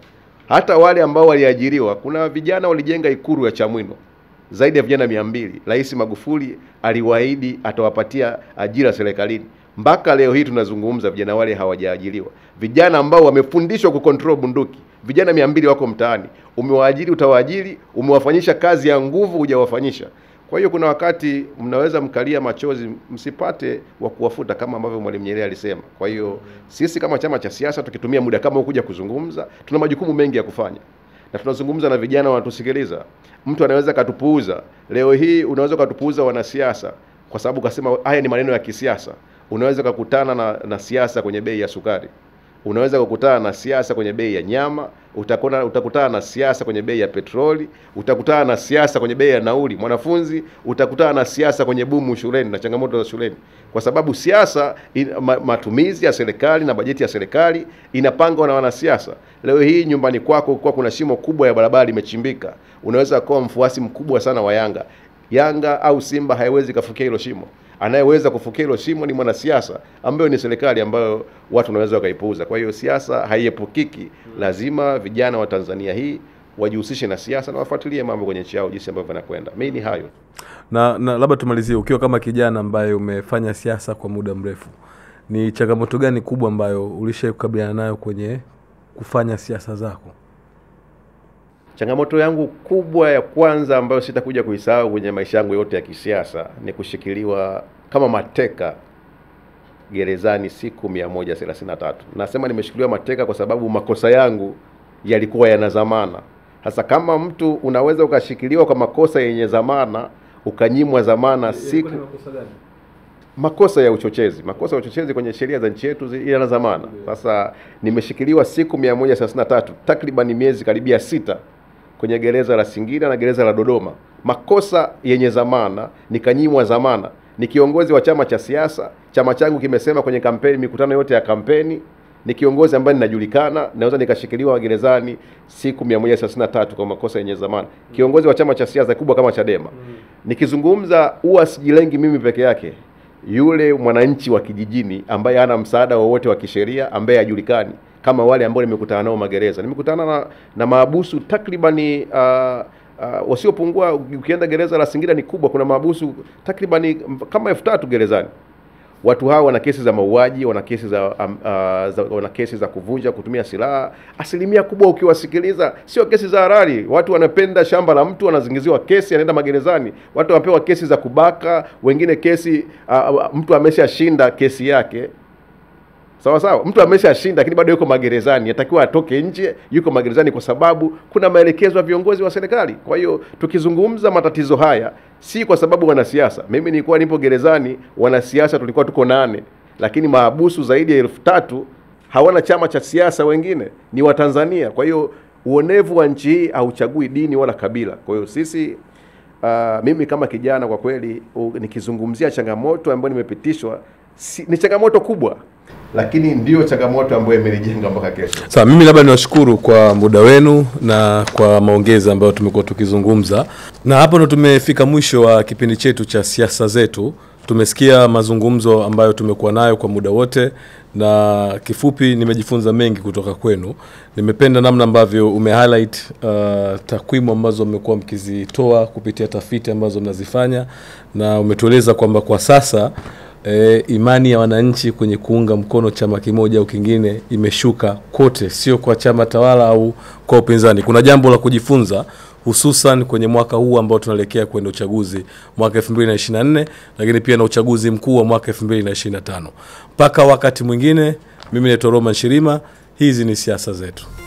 Speaker 4: Hata wale ambao waliajiriwa, kuna vijana walijenga ikuru ya Chamwino zaidi ya vijana mia mbili. Rais Magufuli aliwaahidi atawapatia ajira serikalini. Mpaka leo hii tunazungumza, vijana wale hawajaajiriwa. Vijana ambao wamefundishwa kucontrol bunduki, vijana mia mbili wako mtaani. Umewaajiri, utawaajiri, umewafanyisha kazi ya nguvu, hujawafanyisha. Kwa hiyo kuna wakati mnaweza mkalia machozi, msipate wa kuwafuta kama ambavyo Mwalimu Nyerere alisema. Kwa hiyo sisi kama chama cha siasa tukitumia muda kama huu kuja kuzungumza, tuna majukumu mengi ya kufanya na tunazungumza na vijana wanatusikiliza. Mtu anaweza katupuuza leo hii, unaweza ukatupuuza wanasiasa kwa sababu kasema haya ni maneno ya kisiasa. Unaweza ukakutana na, na siasa kwenye bei ya sukari, unaweza kukutana na siasa kwenye bei ya nyama, utakona, utakutana na siasa kwenye bei ya petroli, utakutana na siasa kwenye bei ya nauli mwanafunzi, utakutana na siasa kwenye bumu shuleni na changamoto za shuleni, kwa sababu siasa in, ma, matumizi ya serikali na bajeti ya serikali inapangwa na wanasiasa. Leo hii nyumbani kwako kwa kuna shimo kubwa ya barabara imechimbika, unaweza kuwa mfuasi mkubwa sana wa Yanga. Yanga au Simba haiwezi kafukia hilo shimo. Anayeweza kufukia hilo shimo ni mwanasiasa ambayo ni serikali ambayo watu wanaweza wakaipuuza. Kwa hiyo siasa haiepukiki, lazima vijana wa Tanzania hii wajihusishe na siasa na wafuatilie mambo kwenye nchi yao jinsi ambavyo yanakwenda. Mimi ni hayo.
Speaker 1: na, na labda tumalizie, ukiwa kama kijana ambaye umefanya siasa kwa muda mrefu, ni changamoto gani kubwa ambayo ulishai kukabiliana nayo kwenye kufanya siasa zako?
Speaker 4: Changamoto yangu kubwa ya kwanza ambayo sitakuja kuisahau kwenye maisha yangu yote ya kisiasa ni kushikiliwa kama mateka gerezani siku 133. Nasema nimeshikiliwa mateka kwa sababu makosa yangu yalikuwa yana dhamana. Sasa kama mtu unaweza ukashikiliwa kwa makosa yenye dhamana ukanyimwa dhamana siku makosa ya uchochezi. Makosa ya uchochezi kwenye sheria za nchi yetu zi- yana dhamana. Sasa nimeshikiliwa siku 133 takriban miezi karibia sita kwenye gereza la Singida na gereza la Dodoma, makosa yenye dhamana, nikanyimwa dhamana. Ni kiongozi wa chama cha siasa, chama changu kimesema kwenye kampeni, mikutano yote ya kampeni, ni kiongozi ambaye ninajulikana, naweza nikashikiliwa gerezani siku 133 kwa makosa yenye dhamana. Kiongozi wa chama cha siasa kubwa kama Chadema. Nikizungumza huwa sijilengi mimi peke yake, yule mwananchi wa kijijini ambaye hana msaada wowote wa kisheria ambaye hajulikani kama wale ambao nimekutana nao magereza. Nimekutana na, na maabusu takribani uh, uh, wasiopungua, ukienda gereza la Singida ni kubwa, kuna maabusu takribani kama elfu tatu gerezani. Watu hawa wana kesi za mauaji, wana kesi za, um, uh, za wana kesi za kuvunja, kutumia silaha. Asilimia kubwa ukiwasikiliza, sio kesi za halali. Watu wanapenda shamba la mtu, wanazingiziwa kesi, anaenda magerezani. Watu wanapewa kesi za kubaka, wengine kesi uh, uh, mtu ameshashinda kesi yake sawa sawa, mtu ameshashinda lakini bado yuko magerezani, atakiwa atoke nje, yuko magerezani kwa sababu kuna maelekezo ya viongozi wa serikali. Kwa hiyo tukizungumza matatizo haya, si kwa sababu wanasiasa. Mimi nilikuwa nipo gerezani, wanasiasa tulikuwa tuko nane, lakini maabusu zaidi ya elfu tatu hawana chama cha siasa, wengine ni Watanzania. Kwa hiyo uonevu wa nchi hii hauchagui dini wala kabila. Kwa hiyo sisi Uh, mimi kama kijana kwa kweli u, nikizungumzia changamoto ambayo nimepitishwa si, ni changamoto kubwa, lakini ndiyo changamoto ambayo imenijenga mpaka kesho.
Speaker 1: Sawa, mimi labda niwashukuru kwa muda wenu na kwa maongezi ambayo tumekuwa tukizungumza, na hapo ndo tumefika mwisho wa kipindi chetu cha siasa zetu. Tumesikia mazungumzo ambayo tumekuwa nayo kwa muda wote, na kifupi, nimejifunza mengi kutoka kwenu. Nimependa namna ambavyo ume highlight uh, takwimu ambazo mmekuwa mkizitoa kupitia tafiti ambazo mnazifanya, na umetueleza kwamba kwa sasa e, imani ya wananchi kwenye kuunga mkono chama kimoja au kingine imeshuka kote, sio kwa chama tawala au kwa upinzani. Kuna jambo la kujifunza hususan kwenye mwaka huu ambao tunaelekea kwenda uchaguzi mwaka 2024 lakini pia na uchaguzi mkuu wa mwaka 2025. Mpaka wakati mwingine, mimi naitwa Roman Shirima. Hizi ni siasa zetu.